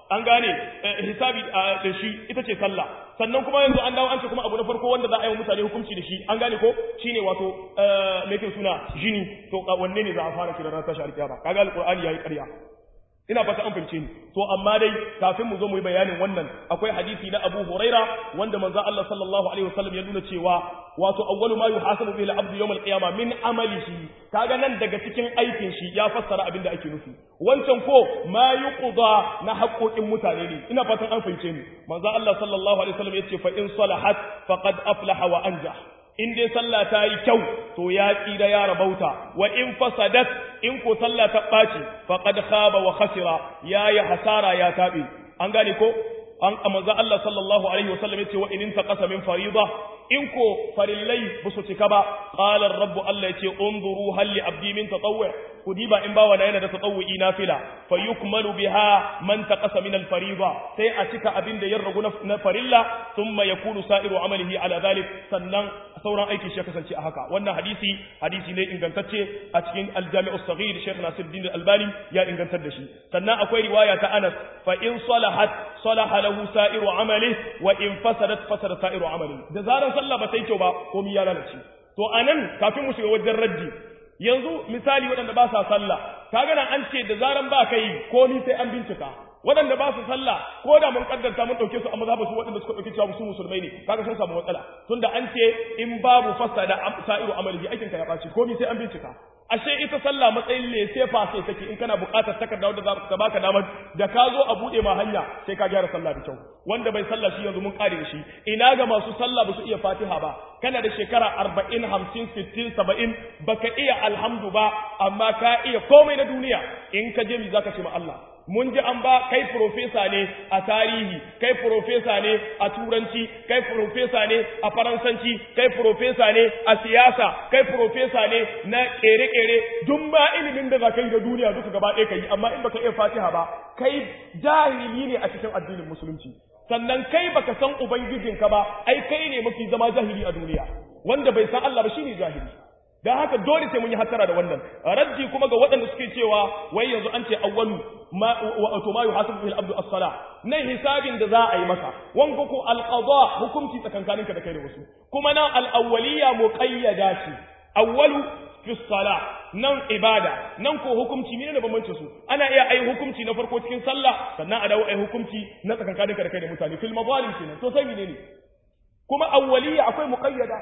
an gane hisabi da shi ita ce sallah sannan kuma yanzu an dawo an ce kuma abu na farko wanda za a yi wa mutane hukunci da shi an gane ko shine wato me ke suna jini to wanne ne za a fara kira ran tashi alkiyama kaga alqur'ani yayi ƙarya ina fata an fahimce ni to amma dai kafin mu zo mu yi bayanin wannan akwai hadisi na Abu Huraira wanda manzo Allah sallallahu alaihi wasallam ya nuna cewa wato awwalu ma yuhasabu bihi al-abdu yawm al-qiyamah min amalihi kaga nan daga cikin aikin shi ya fassara abin da ake nufi wancan ko ma yuqda na haƙoƙin mutane ne ina fatan an fahimce ni manzo Allah sallallahu alaihi wasallam yace fa in salahat faqad aflaha wa anjah in dai sallah ta yi kyau to ya tsira ya rabauta wa in fasadat in ko sallah ta ɓaci faqad khaba wa khasira ya yi hasara ya taɓe an gane ko an manzo Allah sallallahu alaihi wasallam yace wa in taqasa min fariida in ko farillai ba su cika ba qala rabbu Allah yace unzuru hal li abdi min tatawwu ku diba in bawa yana da tatawwi nafila fa yukmalu biha man taqasa min al fariida sai a cika abin da ya ragu na farilla thumma yakunu sa'iru amalihi ala dhalik sannan sauran aikin shi ya kasance a haka wannan hadisi hadisi ne ingantacce a cikin al-jami'us saghir Sheikh Nasiruddin Al-Albani ya ingantar da shi sannan akwai riwaya ta Anas fa in salahat salaha lahu sa'iru amali wa in fasadat fasada sa'iru amali da zaran sallah ba ta yi kyau ba komai ya lalace to anan kafin mu shiga wajen raddi yanzu misali waɗanda ba sa sallah kaga nan an ce da zaran ba kai komai sai an bincika waɗanda ba su sallah ko da mun kaddarta mun dauke su a mazhabu su waɗanda suka dauke cewa su musulmai ne kaga sun samu matsala tunda an ce in babu fasada sa'iru amalihi aikin ka ya baci komai sai an bincika ashe ita sallah matsayin ne sai fa sai take in kana buƙatar takarda wanda za ka baka damar da ka zo a bude ma hanya sai ka gyara sallah da kyau wanda bai sallah shi yanzu mun kare shi ina ga masu sallah ba su iya fatiha ba kana da shekara 40 50 60 70 baka iya alhamdu ba amma ka iya komai na duniya in ka je mi zaka ce ma Allah mun ji an ba kai profesa ne a tarihi kai profesa ne a turanci kai profesa ne a faransanci kai profesa ne a siyasa kai profesa ne na kere-kere duk ma ilimin da za ka yi da duniya duka gaba ɗaya ka yi amma in baka iya fatiha ba kai jahili ne a cikin addinin musulunci sannan kai baka san ubangijinka ba ai kai ne mafi zama jahili a duniya wanda bai san Allah ba shine jahili dan haka dole sai mun yi hattara da wannan raddi kuma ga waɗanda suke cewa wai yanzu an ce awwalu ma wato ma yuhasabu bil abdu as-salah nan hisabin da za a yi maka wanka ko al-qada hukunci tsakankaninka da kai da wasu kuma nan al-awwaliyya muqayyada ce awwalu fi salah nan ibada nan ko hukunci ne da bambancin su ana iya ai hukunci na farko cikin sallah sannan a dawo ai hukunci na tsakankaninka da kai da mutane fil mazalim kenan to sai ne kuma awwaliyya akwai muqayyada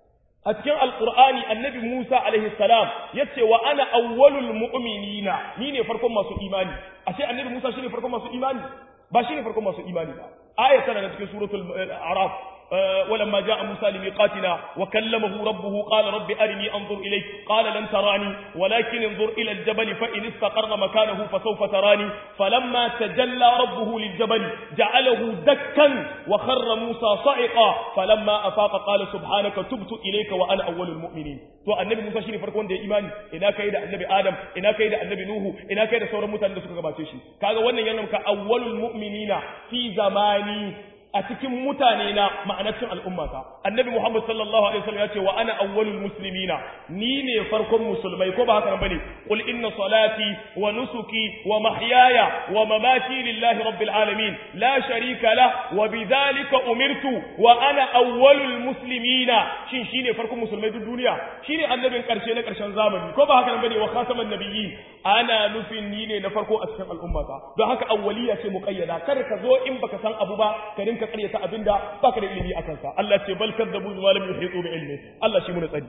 a cikin alkur'ani annabi Musa alaihi salam yace wa ana awwalul mu'minina ni ne farkon masu imani ashe annabi Musa shine farkon masu imani ba shine farkon masu imani ba aya tana cikin suratul a'raf ولما جاء موسى لميقاتنا وكلمه ربه قال رب أرني أنظر إليك قال لن تراني ولكن انظر إلى الجبل فإن استقر مكانه فسوف تراني فلما تجلى ربه للجبل جعله دكا وخر موسى صعقا فلما أفاق قال سبحانك تبت إليك وأنا أول المؤمنين to annabi Musa shine farkon da ya imani ina kai da annabi Adam ina kai da annabi Nuhu ina kai da sauran mutanen da suka gabace shi kaga wannan yana ka awwalul mu'minina fi zamani a cikin mutane na ma'anacin al'ummata annabi Muhammad sallallahu alaihi wasallam ya ce wa ana awwalul muslimina ni ne farkon musulmai ko ba haka bane qul inna salati wa nusuki wa mahyaya wa mamati lillahi rabbil alamin la sharika la wa bidhalika umirtu wa ana awwalul muslimina shin shine farkon musulmai duk duniya shine annabin karshe na karshen zamani ko ba haka bane wa khataman nabiyyin ana nufin ni ne na farko a cikin al'ummata don haka awwaliya ce muqayyada kar ka zo in baka san abu ba ka rinka karyata abinda baka da ilimi akan sa Allah ce bal kadzabu bima lam yuhitu bi ilmi Allah shi mu tsari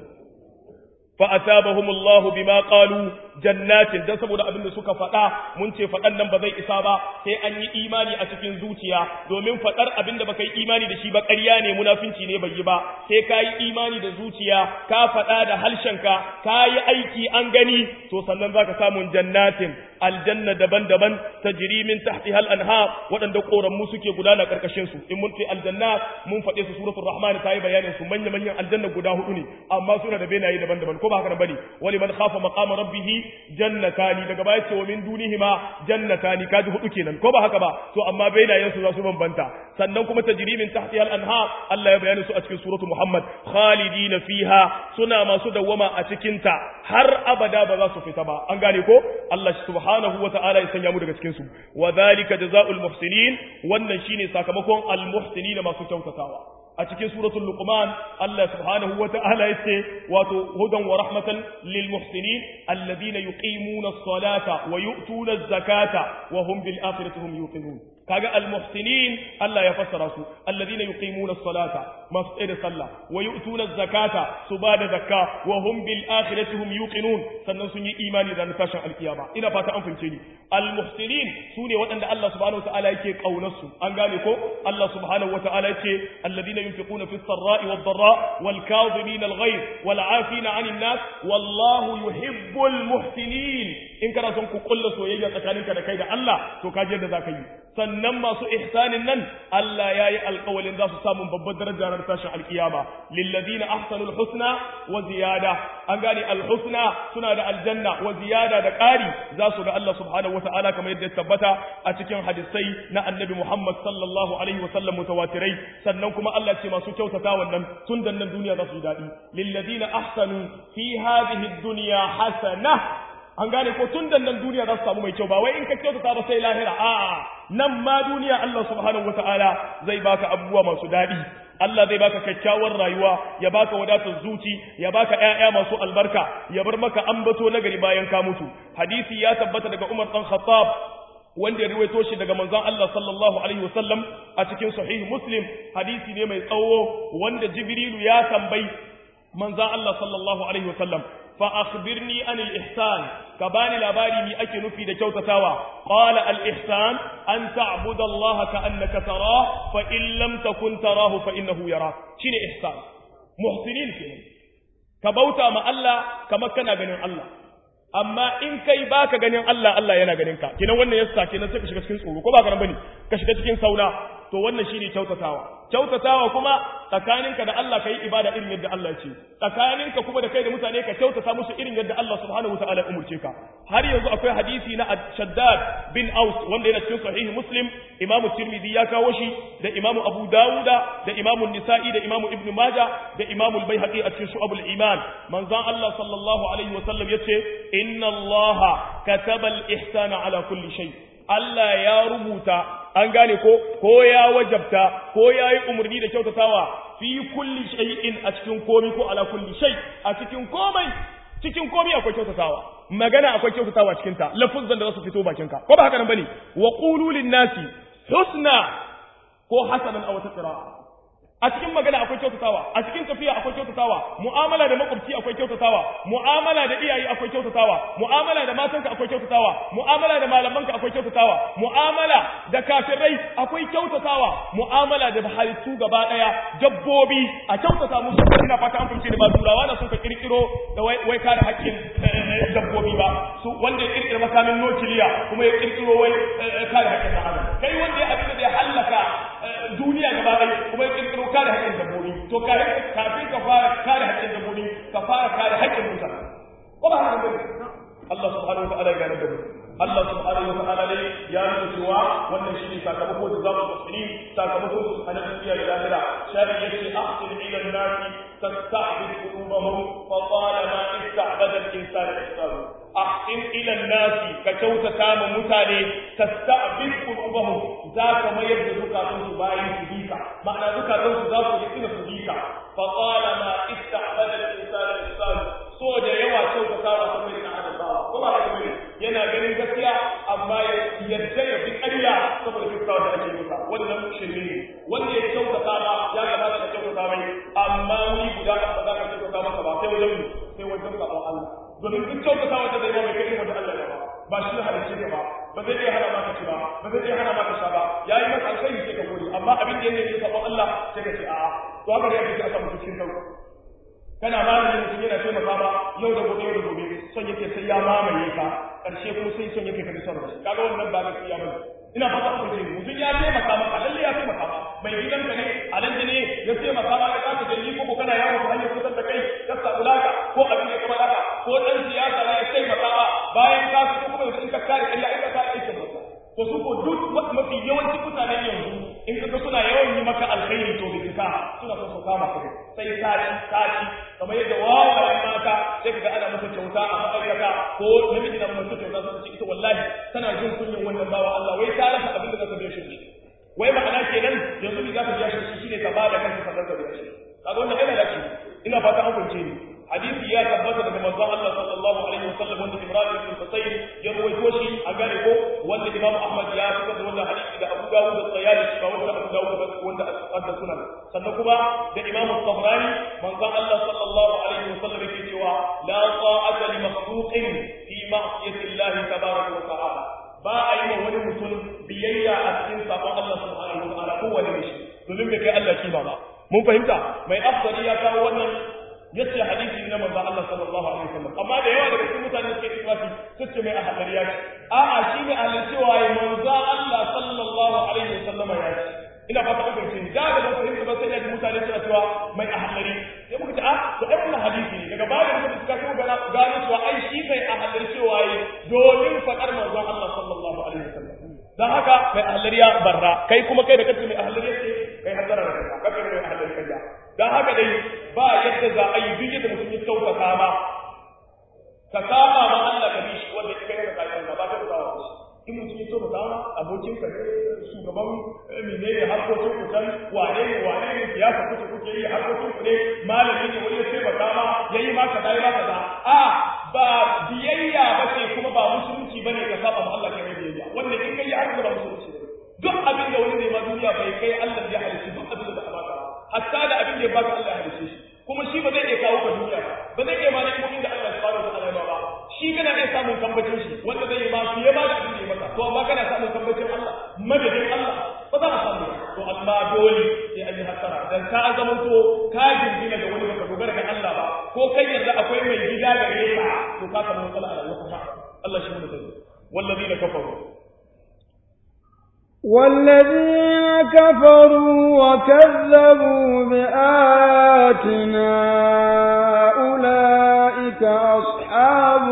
fa asabahum Allah bima qalu jannatin dan saboda abinda suka faɗa mun ce faɗan nan ba zai isa ba sai an yi imani a cikin zuciya domin faɗar abinda baka yi imani da shi ba ƙarya ne munafinci ne bai yi ba sai ka yi imani da zuciya ka faɗa da harshenka ka yi aiki an gani to sannan zaka samu jannatin aljanna daban-daban tajri min tahtiha al-anhar waɗanda ƙoramu suke gudana ƙarƙashin su in mun ce aljanna mun faɗe su suratul rahman ta yi bayanin su manya-manyan aljanna guda hudu ne amma suna da benaye daban-daban ko ba haka bane wali man khafa maqama rabbih jannatani daga baya ce wa min dunihima jannatani kaji hudu kenan ko ba haka ba to amma benayen su za su bambanta sannan kuma tajri min tahtiha al-anhar Allah ya bayyana su a cikin suratul muhammad khalidina fiha suna masu dawwama a cikin ta har abada ba za su fita ba an gane ko Allah subhanahu subhanahu wa ta'ala ya sanya mu daga cikin su wa dhalika jazaa'ul muhsinin wannan shine sakamakon al muhsinin masu kyautatawa a cikin suratul luqman Allah subhanahu wa ta'ala yace wato hudan wa rahmatan lil muhsinin alladhina yuqimuna as-salata wa yu'tuna az-zakata wa hum bil akhirati hum yuqinun kaga al muhsinin Allah ya fassara su alladhina yuqimuna as-salata masu tsaye da sallah wa yu'tuna az-zakata su ba da zakka wa hum bil akhirati hum yuqinun sannan sun yi imani da tashin alkiyama ina fata an fahimce ni al muhsinin sune waɗanda Allah subhanahu wa ta'ala yake kaunar su an gane ko Allah subhanahu wa ta'ala yake alladhina ينفقون في السراء والضراء والكاظمين الغيظ والعافين عن الناس والله يحب المحسنين in kana son ku kulla soyayya tsakaninka da kai da Allah to ka je da zaka yi sannan masu ihsanin nan Allah yayi alƙawalin za su samu babbar daraja ran tashin alkiyama lilladina ahsanul husna wa ziyada an gane alhusna suna da aljanna wa ziyada da ƙari za su ga Allah subhanahu wataala kamar yadda ya tabbata a cikin hadisai na annabi Muhammad sallallahu alaihi wa sallam mutawatirai sannan kuma Allah ce masu kyautata wannan tun da nan duniya za su yi daɗi lilladina ahsanu fi hadhihi dunya hasana an gane ko tun da nan duniya za su samu mai kyau ba wai in ka kyautata ba sai lahira a'a nan ma duniya Allah subhanahu wataala zai baka abubuwa masu daɗi Allah zai baka kyakkyawar rayuwa ya baka wadatar zuci ya baka ƴaƴa masu albarka ya bar maka ambato nagari bayan ka mutu hadisi ya tabbata daga Umar dan Khattab wanda ya riwaito shi daga manzon Allah sallallahu alaihi wasallam a cikin sahih Muslim hadisi ne mai tsawo wanda Jibrilu ya tambayi manzon Allah sallallahu alaihi wasallam fa akhbirni anil ihsan ka bani labari mi ake nufi da kyautatawa qala al ihsan an ta'budu Allah ka annaka tarah fa in lam takun tarahu fa innahu yarak shine ihsan muhsinin kenan ka bauta ma Allah kamar kana ganin Allah amma in kai baka ganin Allah Allah yana ganin ka kenan wannan yasa kenan sai ka shiga cikin tsoro ko ba ka bane ka shiga cikin sauna to wannan shine kyautatawa kyautatawa kuma tsakaninka da Allah kai ibada irin yadda Allah ce tsakaninka kuma da kai da mutane ka kyautata musu irin yadda Allah subhanahu wataala ya umurce ka har yanzu akwai hadisi na Shaddad bin Aus wanda yana cikin sahih Muslim Imam Tirmidhi ya kawo shi da Imam Abu Dawuda da Imam Nisa'i da Imam Ibn Majah da Imam Al-Baihaqi a cikin Shu'abul Iman manzon Allah sallallahu alaihi wasallam yace inna Allah kataba al-ihsana ala kulli shay Allah ya rubuta an gane ko ko ya wajabta ko ya yi umarni da kyautatawa fi kulli shay'in a cikin komai ko ala kulli shay a cikin komai cikin komai akwai kyautatawa magana akwai kyautatawa cikin ta lafuzan da za su fito bakin ka ko ba haka nan bane wa qulu lin nasi husna ko hasanan aw taqra a cikin magana akwai kyautatawa a cikin tafiya akwai kyautatawa mu'amala da makwabci akwai kyautatawa mu'amala da iyaye akwai kyautatawa mu'amala da matanka akwai kyautatawa mu'amala da malamanka akwai kyautatawa mu'amala da kafirai akwai kyautatawa mu'amala da halittu gaba daya dabbobi a kyautata musu ina fata an fahimce da ba turawa na sun ka kirkiro da wai kare haƙƙin dabbobi ba su wanda ya kirkira makamin nukiliya kuma ya kirkiro wai kare haƙƙin adam kai wanda ya abin da ya hallaka duniya gaba ɗaya kuma ya kirkiro kare haƙƙin dabbobi to kafin ka fara kare haƙƙin dabbobi ka fara kare haƙƙin mutane ko ba haka bane Allah subhanahu wa ta'ala ya gane da mu Allah subhanahu wa ta'ala ne ya nuna cewa wannan shine sakamako da zamu musulmi sakamako su a nan duniya da lahira shari yace ahsin ila an-nasi tasta'bid qulubahum fa talama ista'bada al-insan ihsanu ahsin ila an-nasi ka kyautata ma mutane tasta'bid qulubahum za ka mayar da zukatun su bayan su bika ma'ana zukatun su za su yi ina su bika fa talama ista'bada al-insan ihsanu so da yawa kyautatawa ta mai na adam ba ko ba haka bane yana ganin gaskiya amma ya yadda ya fi ƙarya saboda kyautatawa da ake masa wannan shirme ne wanda ya kyautata ma ya gabata ka kyautata mai amma wuri guda ba za ka kyautata masa ba sai wajen sai wajen sabon Allah domin duk kyautatawa da zai ma mai kai wanda Allah ya ba ba shi ne halicce ka ba ba zai iya hana maka ci ba ba zai iya hana maka sha ba yayi maka alkhairi sai ka gode amma abin da yake sabon Allah sai ka ce a'a to haka ne yake a samu cikin kanka kana malami mutum yana taimaka ma yau da gobe yau da gobe son yake sai ya mamaye ka karshe kuma sai son yake ka son shi kaga wannan ba gaskiya bane ina fata ku ce mutum ya taimaka maka lalle ya taimaka ma mai gidanka ne alhaji ne ya taimaka ma ya zaka jalli ko ko kana yawo ta hanyar kusan da kai ka samu laka ko abin da kamar haka ko dan siyasa ne ya taimaka ma bayan ka fito kuma in ka kare ƙarya in ka kare aikin masa to su ko duk mafi yawancin mutanen yanzu in kaga suna yawan yi maka alkhairi to bai ka suna son su kama kai sai kaci kaci kamar yadda wawayen mata sai kaga ana masa kyauta a ma'aikata ko namiji na masa kyauta sun ce ita wallahi tana jin kunyin wannan bawa Allah wai ta rasa abin da za ta biya shi wai ma'ana kenan yanzu ne za ka biya shi shine ka ba da kanka sannan ka biya shi kaga wannan yana da ina fata an kunce ni hadisi ya tabbata daga manzon Allah sallallahu alaihi wasallam wanda Imran ibn Husayn ya rawaito shi a gare ko wanda Imam Ahmad ya fitar da wannan hadisi da Abu Dawud da Sayyid ba wanda Abu Dawud ba wanda da sunan sannan kuma da Imam Tabrani manzon Allah sallallahu alaihi wasallam yake cewa la ta'ata li makhluqin fi ma'siyati Allah tabaraka wa ta'ala ba a yi wa wani mutum biyayya a cikin sabon Allah subhanahu wa ta'ala kowane shi domin bai kai Allah kima ba mun fahimta mai afdali ya kawo wannan yace hadisi na manzo Allah sallallahu alaihi wasallam amma da yawa daga cikin mutane suke ikhlasi suke mai ahadariya ce a'a shine ahlan cewa ya manzo Allah sallallahu alaihi wasallam ya ce ina fata kun ce da ga mun fahimta ba sai da mutane suna cewa mai ahadari sai muka ce a to ai wannan hadisi ne daga bayan muka suka kuma gano gano cewa ai shi kai ahadari cewa yi domin fadar manzo Allah sallallahu alaihi wasallam dan haka mai ahlariya barra kai kuma kai da kace mai ahlariya ce kai hasara da kanka kai mai ahlariya kai dan haka dai ba yadda za a yi duk yadda mutum ya kyautata ma ka saba ma Allah ka bi shi wanda kai da kai ba ka da in mutum ya kyautata ma abokin ka ne shugaban menene harkokin ku can wane ne wane ne siyasa kuke kuke yi harkokin ku ne malami ne wani ya taimaka ma yayi ma kaza yayi ma kaza a ba biyayya ba ce kuma ba musulunci bane ka saba ma Allah kai biyayya wanda in kai haka ba musulunci ne duk abin da wani zai ma duniya bai kai Allah ya halice duk abin da ba baka hatta da abin da ya baka Allah ya halice shi kuma shi ba zai iya kawo ka duniya ba ba zai iya ma na'imomin da Allah subhanahu wa ta'ala ya ba shi kana iya samun tambacin shi wanda zai yi ma fiye ma da abin da ya maka to amma kana samun tambacin Allah madadin Allah ba za ka samu to amma dole sai an yi hasara dan ka zama to ka jingina da wani baka dogara ga Allah ba ko kai yanzu akwai mai gida gare ka to ka samu matsala a rayuwarka Allah shi mu da والذين كفروا والذين كفروا وكذبوا بآياتنا أولئك أصحاب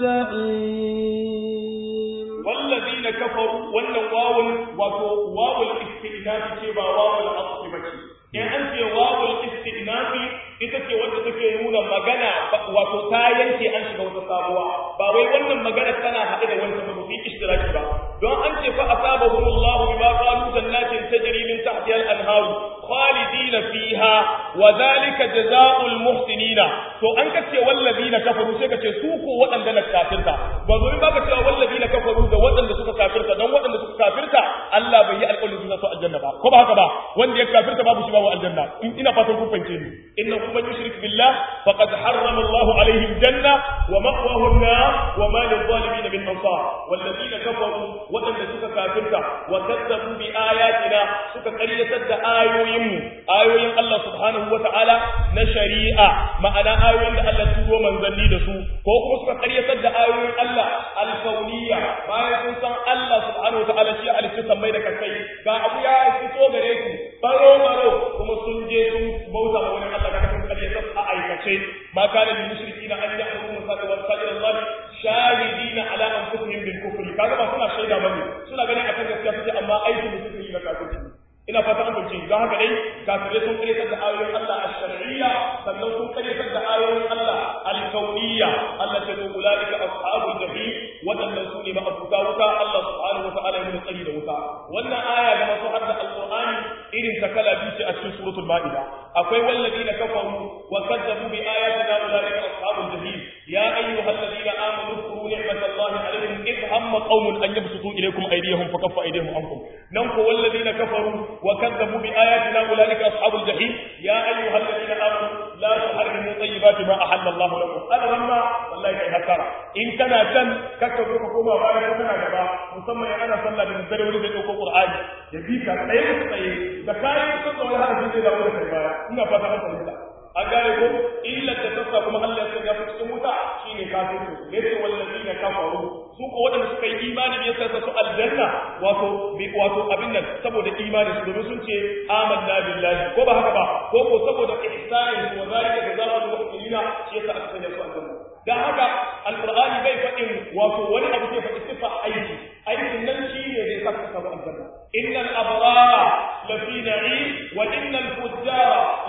الجحيم والذين كفروا wannan wawul wato wawul istinafi ce ba wawul asli bace in an ce wawul istinafi ita ce wanda take nuna magana wato ta yanke an shiga wata sabuwa ba wai wannan magana tana haɗe da wancan ba fi ishtiraki ba don an ce fa asabahum Allah bima qalu jannatin tajri min tahtiha al-anhar khalidina fiha wa dhalika jazaa'ul muhsinina to an ka ce wallazina kafaru sai ka ce su ko waɗanda na kafirta ba zo ba ka cewa wallazina kafaru da waɗanda suka kafirta don waɗanda suka kafirta Allah bai yi alƙawarin su aljanna ba ko ba haka ba wanda ya kafirta babu shi babu aljanna in ina fatan kun fahimce ni innahu man yushrik billah faqad harrama Allahu alaihi aljanna wa ma'wahu an-nar wa ma lil-zalimin min ansar wallazina kafaru waɗanda suka kafirta wa kadzabu bi ayatina suka ƙaryatar da ayoyinmu ayoyin Allah subhanahu wa ta'ala na shari'a ma'ana ayoyin da Allah turo manzanni da su ko kuma suka ƙaryatar da ayoyin Allah alkauniya bayan sun san Allah subhanahu wa ta'ala shi ya halitta sammai da kakai ga abu ya fito gare ku baro baro kuma sun je sun bauta ma wani Allah ga sun ƙaryatar a aikace ma kana lil mushrikina an ya'budu masajid wa sajid Allah shahidina ala anfusihim bil kufri kaga ba suna shaida bane suna ganin akan gaskiya suke amma aikin da suke yi na kafirci ina fata an bace don haka dai kafirai sun karyatar da ayoyin Allah ash-shar'iyya sannan sun karyatar da ayoyin Allah al-kauniyya Allah ta ce ulaika ashabul jahim wadannan su ne ma'abuta wuta Allah subhanahu wa ta'ala ya tsari da wuta wannan aya ga masu hadda alqur'ani irin ta kala biyu ce a cikin suratul maida akwai walladina kafaru wa kadzabu bi ayatina ulaika ashabul jahim ya ayyuhalladhina amanu اذكروا نعمة الله عليكم إذ هم قوم أن يبسطوا إليكم أيديهم فكف أيديهم عنكم ننكو والذين كفروا وكذبوا بآياتنا أولئك أصحاب الجحيم يا أيها الذين آمنوا لا تحرموا طيبات ما أحل الله لكم أنا لما والله كي هكرا إن كان كان كتبوا حكومة وأنا كنا جبا مسمى أنا صلى بالنسبة ولي في القرآن يبيك أيوة طيب ذكاي يصدق ولا هذا الشيء لا أقول لك إنا فتحت الله an gane ko illar da tasa kuma Allah ya sanya su cikin wuta shine kafirci yace wallazina kafaru su ko wadanda suka yi imani ne yasa su aljanna wato bi wato abin nan saboda imani su domin sun ce amanna billahi ko ba haka ba ko ko saboda ihsani wa zalika jazaa'ul muhsinina shi yasa aka sanya su aljanna dan haka alqur'ani bai faɗin wato wani abu sai faɗi sifa aiki aikin nan shi ne zai saka ka aljanna innal abrara lafi na'im wa innal fujjara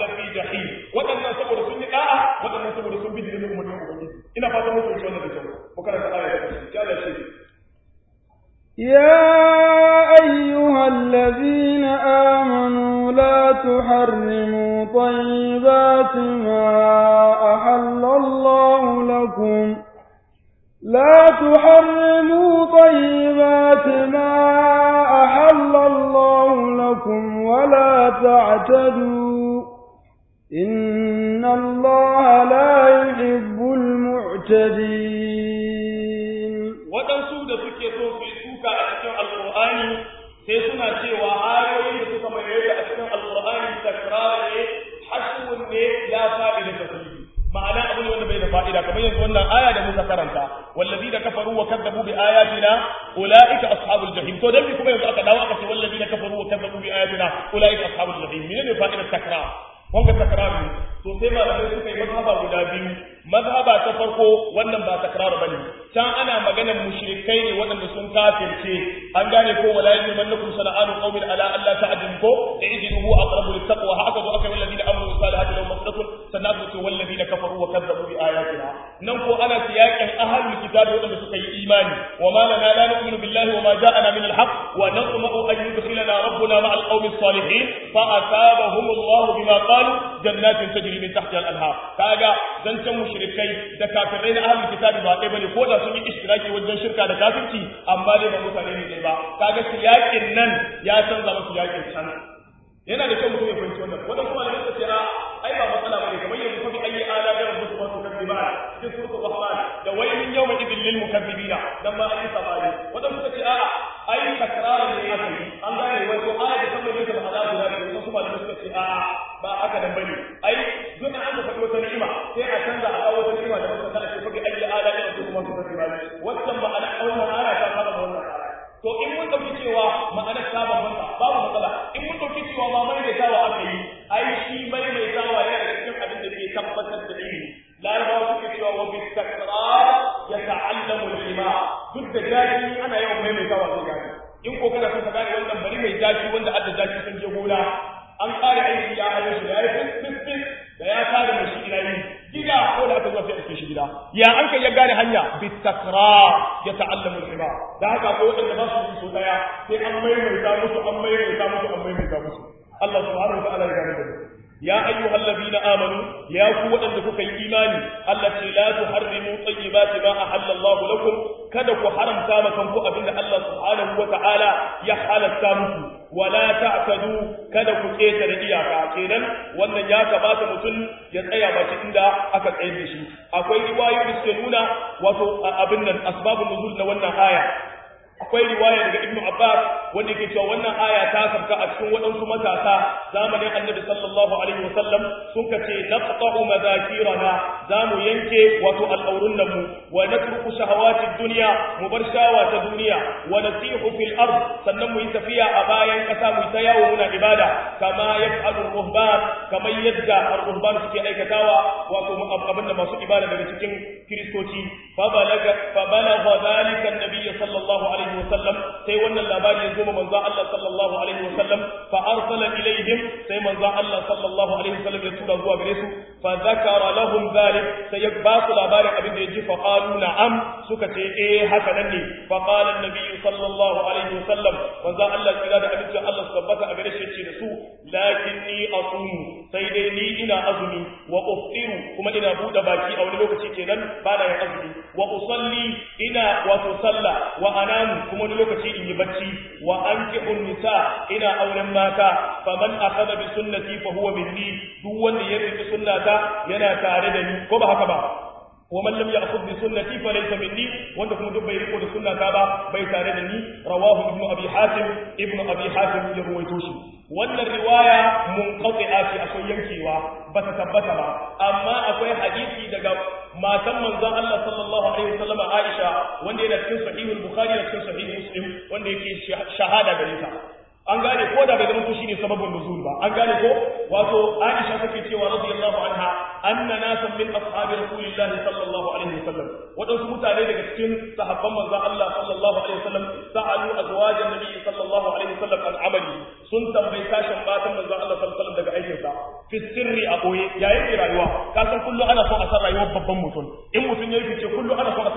تحرموا طيبات ما أحل الله لكم لا تحرموا طيبات ما أحل الله لكم ولا تعتدوا إن الله لا يحب المعتدين waɗansu da suke so su yi suka a cikin alƙur'ani sai suna cewa ayoyin da suka mai a cikin alƙur'ani takrar ne hashwun ne la fa'ida ta fihi ma'ana abu ne wanda bai da fa'ida kamar yanzu wannan aya da muka karanta wallazina kafaru wa kadzabu bi ayatina ulaika ashabul jahim to dan kuma yanzu aka dawo aka ce wallazina kafaru wa kadzabu bi ayatina ulaika ashabul jahim menene fa'idar takrar wanga takrar ne to sai malamai suka yi mazhaba guda biyu mazhaba ta farko wannan ba takrar bane can ana maganar mushrikai ne waɗanda sun kafirce an gane ko wala yajmannakum sana'anu qaumin ala alla ta'dilu ko ijiduhu aqrabu littaqwa haka zo aka yi walladina amanu salihati lahum maghfiratun sannan aka ce walladina kafaru wa kazzabu bi ayatina nan ko ana siyakin ahlul kitabi waɗanda suka yi imani wa ma lana la nu'minu billahi wa ma ja'ana min al-haqq wa natma'u an yudkhilana rabbuna ma'a al-qaumi as-salihin fa asabahum Allah bima qalu jannatin tajri min tahtiha al-anhar kaga zancan mushrikai da kafirai na ahlul kitabi ba ɗaya bane ko da sun yi ishtiraki wajen shirka da kafirci amma dai ba mutane ne ɗaya ba kaga siyakin nan ya canza musu yakin can yana da kyau mutum ya fahimci wannan wannan kuma da suka ce a ai ba matsala bane kamar yanzu fa bi ayi ala da rabbuka wa tukadiba cikin suratul rahman da waylun yawma idil lil mukaththibina dan ma ayi sabani wannan suka ce a ai takrara ne aka yi an gane wai ko aya da kamar da ta hada guda ne wasu kuma da suka ce a ba haka nan bane ai duk an ka faɗi wata ni'ima sai a canza a kawo wata ni'ima da muka ta ce fa bi ayi ala da rabbuka wa tukadiba wannan ma'ana wannan aya ta fara wannan aya to in mun dauki cewa ma'anar ta bambanta babu matsala in mun dauki cewa ma maimaitawa aka yi ai shi maimaitawa yana da cikin abin da ke tabbatar da ilimi larabawa suke cewa wa bi takrar ya ta'allamu al-ima duk da jaji ana yawan maimaitawa zai gani in ko kana son ka gane wannan bari mai jaji wanda adda jaji sun je gona an kare aiki ya hayo shi da ya yi fis da ya kare mai shi ina yi gida ko da aka zo sai ake shi gida ya an kai ya gane hanya bi takrar ya ta'allamu al-ima da haka ko wanda ba su so daya sai an maimaita musu an maimaita musu an maimaita musu Allah subhanahu wa ta'ala ya gane da ya ayyuhal ladina amanu ya ku wadanda kuka yi imani Allah ce la tuharrimu tayyibati ma ahalla Allah lakum kada ku haramta ma kanku abinda Allah subhanahu wa ta'ala ya halatta muku wala ta'tadu kada ku keta da iyaka kenan wannan ya kamata mutum ya tsaya baki inda aka tsayar da shi akwai riwayoyi da suke nuna wato abin nan asbabun nuzul na wannan aya akwai riwaya daga Ibn Abbas wanda yake cewa wannan aya ta sabka a cikin waɗansu matasa zamanin Annabi sallallahu alaihi wasallam sun kace naqta'u madakirana zamu yanke wato al'aurun mu wa natruku shahawati dunya mu bar shawa ta duniya wa nasihu fil ard sannan mu yi tafiya a bayan kasa mu ta yawo muna ibada kama yaf'alu ruhban kamar yadda ar-ruhban suke aikatawa wato abinda masu ibada daga cikin kristoci fa balaga fa balagha dhalika an-nabiy sallallahu alaihi alaihi wasallam sai wannan labari ya zo ma manzo Allah sallallahu alaihi wasallam fa arsala ilaihim sai manzo Allah sallallahu alaihi wasallam ya tura zuwa gare su fa zakara lahum dhalik sai ya ba su labarin abin da ya ji fa qalu na'am suka ce eh haka nan ne fa qala an-nabi sallallahu alaihi wasallam manzo Allah kira da abin da Allah tabbata a gare shi ce da su lakinni asumu sai dai ni ina azumi wa uftiru kuma ina bude baki a wani lokaci kenan ba na yin azumi wa usalli ina wato sallah wa anamu kuma wani lokaci in yi bacci wa ankihu nisa ina auren mata faman akhadha bi sunnati fa huwa minni duk wanda ya rike sunnata yana tare da ni ko ba haka ba wa man lam ya'khudh bi sunnati fa laysa minni wanda kuma duk bai riko da sunnata ba bai tare da ni rawahu ibnu abi hatim ibnu abi hatim ya ruwaito shi wannan riwaya munqati'a ce akwai yankewa ba ta tabbata ba amma akwai hadisi daga matan manzon Allah sallallahu alaihi wasallam Aisha wanda yana cikin sahihul bukhari da cikin sahih muslim wanda yake shahada gare ta an gane ko da bai zama to shine sababin nuzul ba an gane ko wato Aisha take cewa radiyallahu anha anna nasan min ashabi rasulillahi sallallahu alaihi wasallam wadansu mutane daga cikin sahabban manzon Allah sallallahu alaihi wasallam sa'alu azwajan nabi sallallahu alaihi wasallam an amali sun tambayi sashen matan manzon Allah sallallahu alaihi wasallam daga aikin sa fi sirri a boye yayin rayuwa ka san kullu ana son a san rayuwar babban mutum in mutum yayi fice kullu ana son a san yayin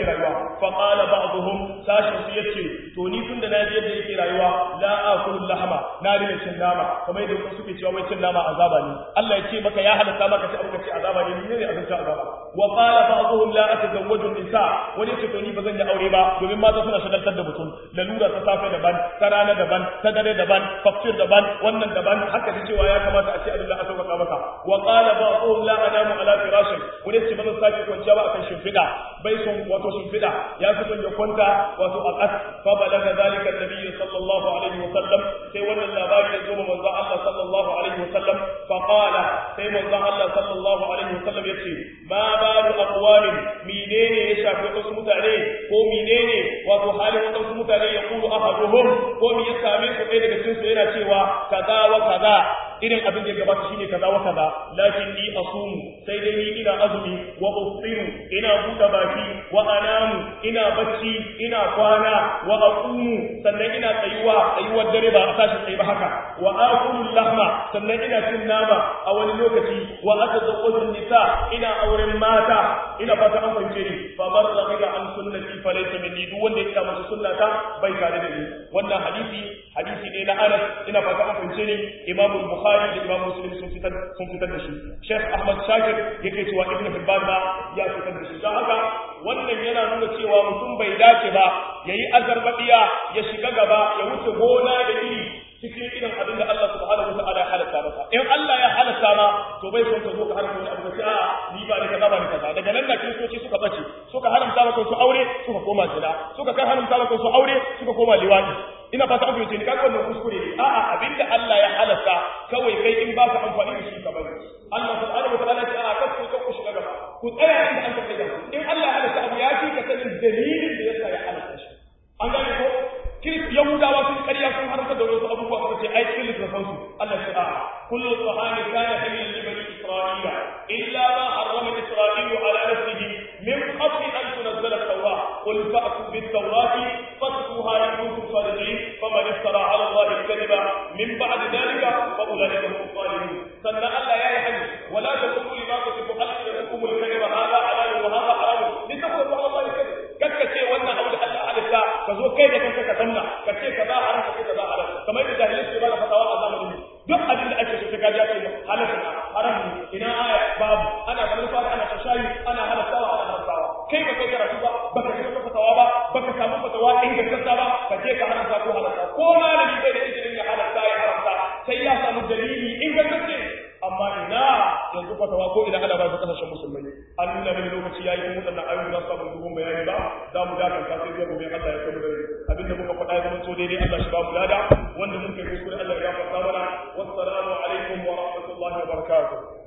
rayuwa fa qala ba'dhum sashin su yace to ni tunda na ji yadda yake rayuwa la akulu lahama na rina cin nama kamar yadda wasu suke cewa wai cin nama azaba ne Allah ya ce maka ya halatta maka ci abu ce azaba ne ne ne abin ta azaba wa qala ba'dhum la atazawwaju nisa wani ce to ni bazan yi aure ba domin mata suna shagaltar da mutum lalura ta safe daban ta rana daban ta dare daban faktir daban wannan daban haka ta cewa ya kamata a ce abin da aka sauka maka wa qala ba'dhum la anamu ala firashin wani ce bazan sake kwanciya ba akan shimfiɗa bai son wato shimfiɗa ya fi son ya kwanta wato a ƙas fa balaga zalika annabi sallallahu alaihi wa sallam sai wannan labari ya zo ma manzo Allah sallallahu alaihi wa sallam fa qala sai manzo Allah sallallahu alaihi wa sallam yace ma balu aqwamin menene ya shafi wasu mutane ko menene wato halin wasu mutane ya kulu ahaduhum ko me ya same su ɗaya daga cikin su yana cewa kaza wa kaza irin abin da ya gabata shine kaza wa kaza lakin ni asumu sai dai ni ina azumi wa ufiru ina buɗe baki wa anamu ina bacci ina kwana wa aqumu sannan ina tsayuwa tsayuwar dare ba a tashi tsayi ba haka wa akulu lahma sannan ina cin nama a wani lokaci wa atazawwaju nisa ina auren mata ina fata an fahimce ni fa man raghiba an sunnati fa laysa minni duk wanda ya kama sunnata bai tare da ni wannan hadisi hadisi ne na Anas ina fata an fahimce ni Imam Bukhari da Imam Muslim sun fitar sun fitar da shi Sheikh Ahmad Shakir yake cewa Ibn Hibban ma ya fitar da shi don haka wannan yana nuna cewa mutum bai dace ba yayi azarbadiya ya shiga gaba ya wuce gona da iri cikin irin abin da Allah subhanahu wa ta'ala ya halatta masa in Allah ya halatta ma to bai son ka zo ka haramta wani abu ka ce a ni ba ni kaza ba ni kaza daga nan da kiristoci suka bace suka haramta maka su aure suka koma zina suka kan haramta maka su aure suka koma liwadi ina fata an fahimce ni kaga wannan kuskure ne a'a abinda Allah ya halatta kawai kai in ba ka amfani da shi ka bari Allah subhanahu wa ta'ala ya ce a kasu ka ku shiga gaba ku tsaya inda an ka kai in Allah ya halatta abu ya fi ka sanin dalilin da yasa ya halatta shi an gane ko kiris yahudawa sun ƙarya sun harkar da wasu abubuwa suka ce ai cikin littafin su Allah ce a kullu tahani kana hilal li bani isra'ila illa ma harrama isra'ilu ala nafsihi min qabli an tunzala at-taura qul fa'tu bit-taurati fatluha in kuntum sadiqin faman iftara ala allahi al-kadhiba min ba'di dhalika fa ulaika hum zalimun sannan Allah ya yi hani wala taqulu lima tasifu alsinatukum al-kadhiba hadha halal wa hadha haram litaqulu ala allahi al-kadhib kakkace wannan abu da Allah halitta ka zo kai da kanka ka sanna ka ce kaza haram ka ce kaza halal kamar da jahilai su ba da fatawa a zamanin duk abin da ake so ta gaji ake halal na haram ne ina aya babu ana ganin fara ana shashayi ana halattawa ana haramtawa kai ba kai karatu ba baka ji wata fatawa ba baka samu fatawa ingantacce ba ka je ka haramta ko halatta ko malami bai da izinin ya halatta ya haramta sai ya samu dalili ingantacce amma ina yanzu fatawa ko ina ana ba su kasashen musulmai an nuna mini lokaci yayi kuma wadannan ayoyi za su samu dubun bayani ba za mu dakanta sai zuwa gobe Allah ya kai mu dare abinda muka faɗa ya zama so daidai Allah shi ba mu lada wanda muka yi kuskure Allah ya gafarta mana wassalamu alaikum wa rahmatullahi wa barakatuh